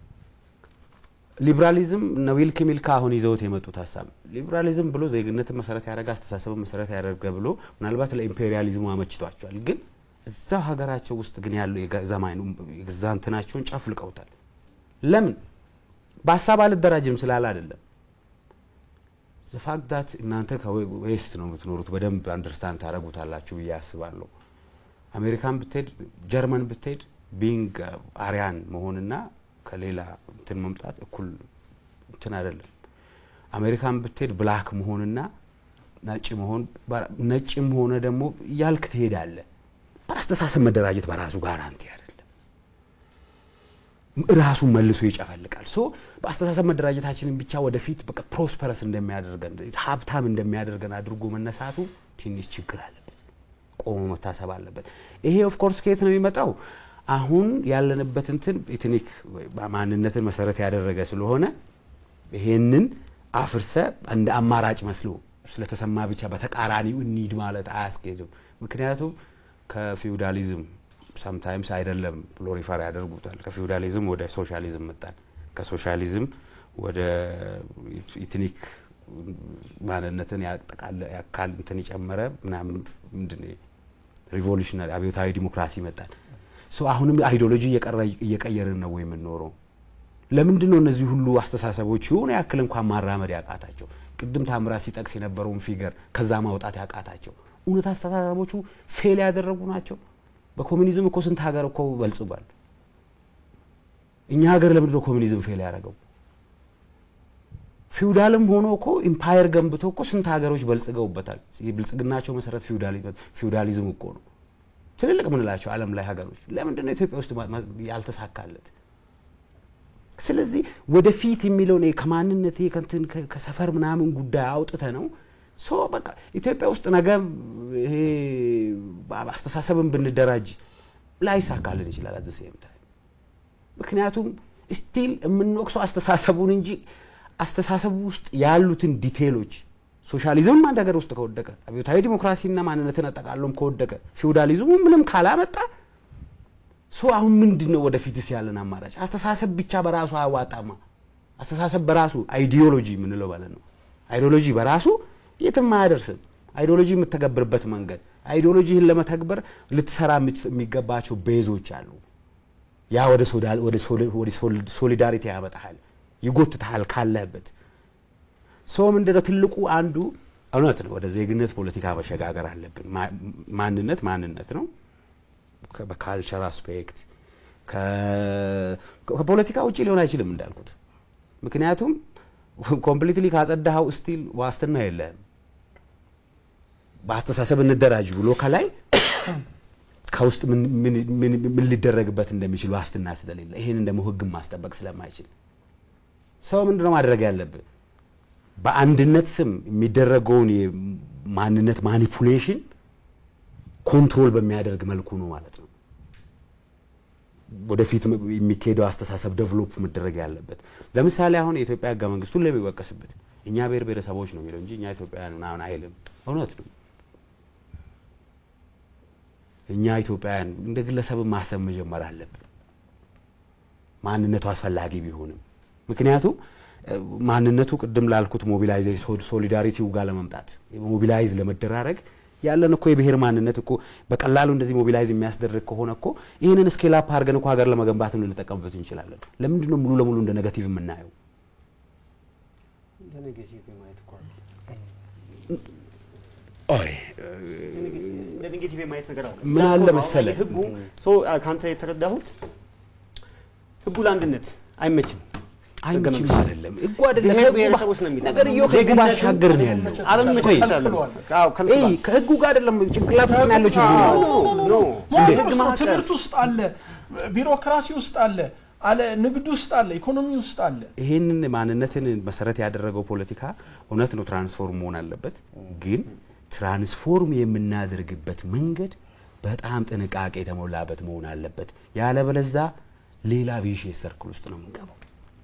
ሊብራሊዝም እነ ዊልክ ሚልካ አሁን ይዘውት የመጡት ሀሳብ ሊብራሊዝም ብሎ ዜግነትን መሰረት ያደረገ አስተሳሰብን መሰረት ያደረገ ብሎ ምናልባት ለኢምፔሪያሊዝሙ አመችቷቸዋል። ግን እዛው ሀገራቸው ውስጥ ግን ያለው የዘማኑ የገዛ እንትናቸውን ጨፍልቀውታል። ለምን? በሀሳብ አልደራጅም ስላለ አይደለም። ዘፋክት ዳት እናንተ ከዌስት ነው የምትኖሩት በደንብ አንደርስታንድ ታደረጉታላችሁ ብዬ አስባለሁ። አሜሪካን ብትሄድ ጀርመን ብትሄድ ቢንግ አሪያን መሆንና ከሌላ እንትን መምጣት እኩል እንትን አይደለም። አሜሪካን ብትሄድ ብላክ መሆንና ነጭ መሆን ነጭም ሆነ ደግሞ እያልክ ትሄዳለህ። በአስተሳሰብ መደራጀት በራሱ ጋራንቲ አይደለም። ራሱን መልሶ ይጨፈልቃል። ሶ በአስተሳሰብ መደራጀታችንን ብቻ ወደፊት በቃ ፕሮስፐረስ እንደሚያደርገን ሀብታም እንደሚያደርገን አድርጎ መነሳቱ ትንሽ ችግር አለበት፣ ቆሞ መታሰብ አለበት። ይሄ ኦፍኮርስ ከየት ነው የሚመጣው? አሁን ያለንበት እንትን ኤትኒክ ማንነትን መሰረት ያደረገ ስለሆነ ይሄንን አፍርሰ እንደ አማራጭ መስሎ ስለተሰማ ብቻ በተቃራኒው እንሂድ ማለት አያስኬድም። ምክንያቱም ከፊውዳሊዝም ሳምታይምስ አይደለም ብሎ ሪፈር ያደርጉታል። ከፊውዳሊዝም ወደ ሶሻሊዝም መጣን። ከሶሻሊዝም ወደ ኢትኒክ ማንነትን ያጠቃለ ያካል እንትን የጨመረ ምናምን ምንድን ሪቮሉሽነሪ አብዮታዊ ዲሞክራሲ መጣን። ሶ አሁንም አይዲዮሎጂ እየቀየርን ነው ወይ የምንኖረው? ለምንድን ነው እነዚህ ሁሉ አስተሳሰቦች የሆነ ያክል እንኳን ማራመድ ያቃታቸው? ቅድም ታምራት ሲጠቅስ የነበረውን ፊገር ከዛ ማውጣት ያቃታቸው እውነት አስተሳሰቦቹ ፌል ያደረጉ ናቸው። በኮሚኒዝም እኮ ስንት ሀገር እኮ በልጽጓል። እኛ ሀገር ለምንድን ነው ኮሚኒዝም ፌል ያደረገው? ፊውዳልም ሆኖ እኮ ኢምፓየር ገንብቶ እኮ ስንት ሀገሮች በልጽገውበታል። የብልጽግናቸው መሰረት ፊውዳሊዝም እኮ ነው። ትልልቅ ምንላቸው ዓለም ላይ ሀገሮች ለምንድን ነው ኢትዮጵያ ውስጥ ያልተሳካለት? ስለዚህ ወደፊት የሚለውን ከማንነት ከንትን ከሰፈር ምናምን ጉዳይ አውጥተ ነው ሶ በቃ ኢትዮጵያ ውስጥ ነገ ይሄ አስተሳሰብን ብንደራጅ ላይሳካልን ይችላል። አት ሴም ታይም ምክንያቱም ስቲል የምንወቅሰው አስተሳሰቡን እንጂ አስተሳሰቡ ውስጥ ያሉትን ዲቴሎች ሶሻሊዝምም አንድ ሀገር ውስጥ ከወደቀ አብዮታዊ ዲሞክራሲና ማንነትን አጠቃሎም ከወደቀ ፊውዳሊዝሙ ምንም ካላመጣ ሶ አሁን ምንድን ነው ወደፊትስ ያለን አማራጭ? አስተሳሰብ ብቻ በራሱ አያዋጣማ። አስተሳሰብ በራሱ አይዲዮሎጂ የምንለው ማለት ነው። አይዲዮሎጂ በራሱ የትም አያደርስም። አይዲዮሎጂ የምተገብርበት መንገድ አይዲዮሎጂህን ለመተግበር ልትሰራ የምት- የሚገባቸው ቤዞች አሉ። ያ ወደ ሶዳ- ወደ ሶሊ- ወደ ሶል- ሶሊዳሪቲ ያመጣሃል፣ ይጎትትሃል ካለህበት ሰው ምንድነው ትልቁ አንዱ እውነት ነው። ወደ ዜግነት ፖለቲካ መሸጋገር አለብን። ማ- ማንነት ማንነት ነው። ከ- በካልቸር አስፔክት ከ- ከፖለቲካ ውጭ ሊሆን አይችልም እንዳልኩት። ምክንያቱም ኮምፕሊትሊ ካጸዳኸው ስቲል ዋስትና የለህም። በአስተሳሰብ እንደራጅ ብሎ ከላይ ከውስጥ ምን ምን- ምን ምን ሊደረግበት እንደሚችል ዋስትና ስለሌለ ይሄንን ደግሞ ህግን ማስጠበቅ ስለማይችል ሰው ምንድነው ማድረግ ያለብን? በአንድነት ስም የሚደረገውን የማንነት ማኒፑሌሽን ኮንትሮል በሚያደርግ መልኩ ነው ማለት ነው። ወደፊት የሚካሄደው አስተሳሰብ ደቨሎፕ መደረግ ያለበት። ለምሳሌ አሁን የኢትዮጵያ ህገ መንግስት ሁሌ የሚወቀስበት እኛ ብሔር ብሔረሰቦች ነው የሚለው እንጂ እኛ ኢትዮጵያውያን ምናምን አይልም። እውነት ነው። እኛ ኢትዮጵያውያን እንደ ግለሰብ ማሰብ መጀመር አለብን። ማንነቱ አስፈላጊ ቢሆንም ምክንያቱም እ፣ ማንነቱ ቅድም ላልኩት ሞቢላይዜ ሶሊዳሪቲው ጋር ለመምጣት ሞቢላይዝ ለመደራረግ ያለን እኮ የብሔር ማንነት እኮ በቀላሉ እንደዚህ ሞቢላይዝ የሚያስደርግ ከሆነ እኮ ይህንን ስኬል አፕ አድርገን እኮ ሀገር ለመገንባትም ልንጠቀምበት እንችላለን። ለምንድን ነው ሙሉ ለሙሉ እንደ ኔጋቲቭ የምናየው? ለኔጌቲቭ የማየት እኮ አለ። ኦይ እንደ ኔጌቲቭ የማየት ነገር አለ። ምን አለ እንዳልከው ነው፣ መሰለህ? ህጉ ሶ ከአንተ የተረዳሁት ህጉ ለአንድነት አይመችም። አይመችም መንግስት። አይደለም ህጉ አይደለም ብሔር ከህጉ ብሔረሰቦች ነው ባ- የሚለው። ነገርየው ከህጉ ዜግነትን ባሻገር ነው ያለው። አለመመቻቸት አለ። ከልክሏል። አዎ ከልክሏል። ኤይ ከህጉ ጋር አይደለም ጭንቅላት ውስጥ ነው ያለው ችግሩ። ኖ ኖ መዋቅር የህግ ውስጥ ነው፣ ማዕቀፍ ትምህርት ውስጥ አለ፣ ቢሮክራሲ ውስጥ አለ፣ አለ ንግድ ውስጥ አለ፣ ኢኮኖሚ ውስጥ አለ። ይሄንን ማንነትን መሰረት ያደረገው ፖለቲካ እውነት ነው ትራንስፎርም መሆን አለበት። ግን ትራንስፎርም የምናደርግበት መንገድ በጣም ጥንቃቄ የተሞላበት መሆን አለበት። ያለበለዛ ሌላ ቪሽየስ ሰርክል ውስጥ ነው የምንገባው።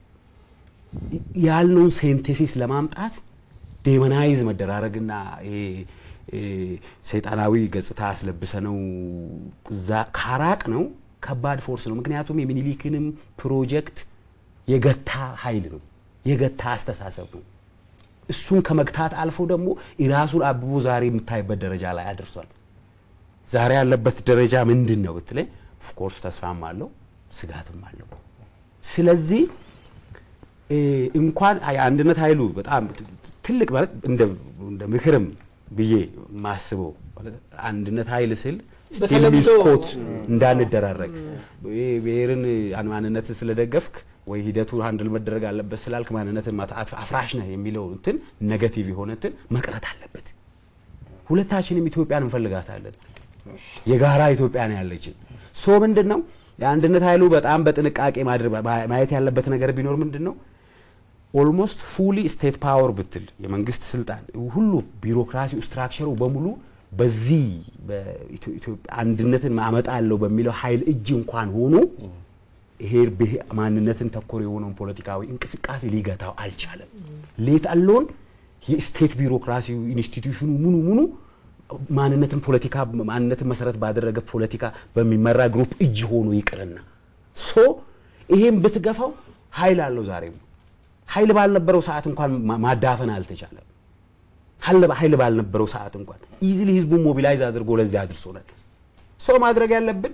ያልነውን ሴንቴሲስ ለማምጣት ዴመናይዝ መደራረግና ይሄ እ፣ ሰይጣናዊ ገጽታ አስለብሰ ነው ካራቅ ነው ከባድ ፎርስ ነው። ምክንያቱም የሚኒሊክንም ፕሮጀክት የገታ ኃይል ነው፣ የገታ አስተሳሰብ ነው። እሱን ከመግታት አልፎ ደግሞ የራሱን አብቦ ዛሬ የምታይበት ደረጃ ላይ አድርሷል። ዛሬ ያለበት ደረጃ ምንድን ነው ብትለኝ፣ ኦፍኮርስ ተስፋም አለው ስጋትም አለው። ስለዚህ እ፣ እንኳን የአንድነት ኃይሉ በጣም ት- ትልቅ ማለት እንደ እንደ ምክርም ብዬ ማስበው ማለት አንድነት ኃይል ስል ስቲል በተለምዶ- ሚስኮት እንዳንደራረግ ይሄ ብሔርን አን- ማንነትን ስለደገፍክ ወይ ሂደቱ አንድል መደረግ አለበት ስላልክ ማንነትን ማጣት አፍራሽ ነህ የሚለው እንትን ኔጋቲቭ የሆነ እንትን መቅረት አለበት። ሁለታችንም ኢትዮጵያን እንፈልጋታለን። የጋራ ኢትዮጵያ ነው ያለችን። ሶ ምንድን ነው የአንድነት ኃይሉ በጣም በጥንቃቄ ማድረግ ማየት ያለበት ነገር ቢኖር ምንድን ነው ኦልሞስት ፉሊ ስቴት ፓወር ብትል የመንግስት ስልጣን ሁሉ ቢሮክራሲው ስትራክቸሩ በሙሉ በዚህ በኢትዮጵያ አንድነትን አመጣለሁ በሚለው ኃይል እጅ እንኳን ሆኖ ይሄ ብሄ- ማንነትን ተኮር የሆነውን ፖለቲካዊ እንቅስቃሴ ሊገታው አልቻለም። ሌት አሎን የስቴት ቢሮክራሲው ኢንስቲትዩሽኑ ሙሉ ሙሉ ማንነትን ፖለቲካ ማንነትን መሰረት ባደረገ ፖለቲካ በሚመራ ግሩፕ እጅ ሆኖ ይቅርና ሶ ይሄን ብትገፋው ኃይል አለው ዛሬም ኃይል ባልነበረው ሰዓት እንኳን ማ- ማዳፈን አልተቻለም። ኃይል- ኃይል ባልነበረው ሰዓት እንኳን ኢዚሊ ህዝቡን ሞቢላይዝ አድርጎ ለዚያ አድርሶናል። ሰው ማድረግ ያለብን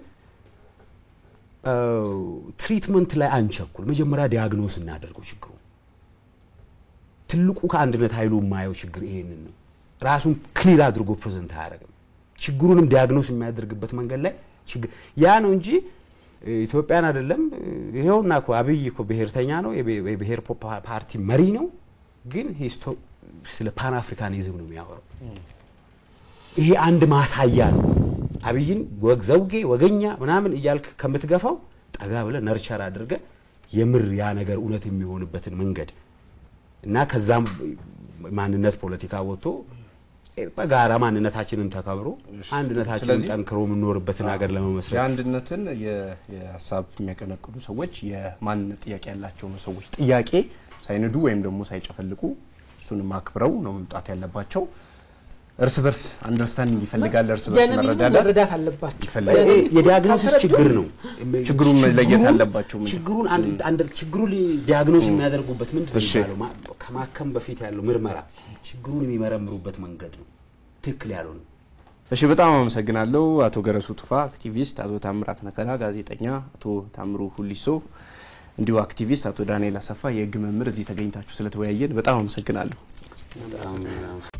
ትሪትመንት ላይ አንቸኩል። መጀመሪያ ዲያግኖስ እናደርገው ችግሩ። ትልቁ ከአንድነት ኃይሉ የማየው ችግር ይሄንን ነው። ራሱን ክሊር አድርጎ ፕሬዘንት አያደርግም። ችግሩንም ዲያግኖስ የሚያደርግበት መንገድ ላይ ችግር ያ ነው እንጂ እ፣ ኢትዮጵያን አይደለም እ፣ ይኸውና እኮ አብይ እኮ ብሔርተኛ ነው፣ የብሄ- የብሔር ፖ- ፓ- ፓርቲ መሪ ነው። ግን ሂስቶ- ስለ ፓን አፍሪካኒዝም ነው የሚያወራው። ይሄ አንድ ማሳያ ነው። አብይን ወግ ዘውጌ ወገኛ ምናምን እያልክ ከምትገፋው ጠጋ ብለህ ነርቸር አድርገህ የምር ያ ነገር እውነት የሚሆንበትን መንገድ እና ከዛም ማንነት ፖለቲካ ወጥቶ በጋራ ማንነታችንን ተከብሮ አንድነታችንን ስለዚህ- ጠንክሮ የምንኖርበትን ሀገር ለመመስረት የአንድነትን የ- የሀሳብ የሚያቀነቅኑ ሰዎች የማንነት ጥያቄ ያላቸው ሰዎች ጥያቄ ሳይንዱ ወይም ደግሞ ሳይጨፈልቁ እሱንም አክብረው ነው መምጣት ያለባቸው። እርስ በርስ አንደርስታንዲንግ ይፈልጋል። እርስ በርስ ዳይናሚዝሙ መረዳዳት መረዳት አለባቸው። ይፈልጋል። ይሄ የዲያግኖሲስ ካልተረዱ ችግር ነው። ችግሩን መለየት ችግሩን- አለባቸው። ምንድን ነው? ችግሩን አንድ አንድ ችግሩን ዲያግኖስ የሚያደርጉበት ምንድን ነው እሺ። የሚባለው? ማ- ከማከም በፊት ያለው ምርመራ ችግሩን የሚመረምሩበት መንገድ ነው ትክክል ያልሆነ እሺ በጣም አመሰግናለሁ አቶ ገረሱ ቱፋ አክቲቪስት፣ አቶ ታምራት ነከላ ጋዜጠኛ፣ አቶ ታምሩ ሁሊሶ እንዲሁ አክቲቪስት፣ አቶ ዳንኤል አሰፋ የህግ መምህር እዚህ ተገኝታችሁ ስለተወያየን በጣም አመሰግናለሁ። በጣም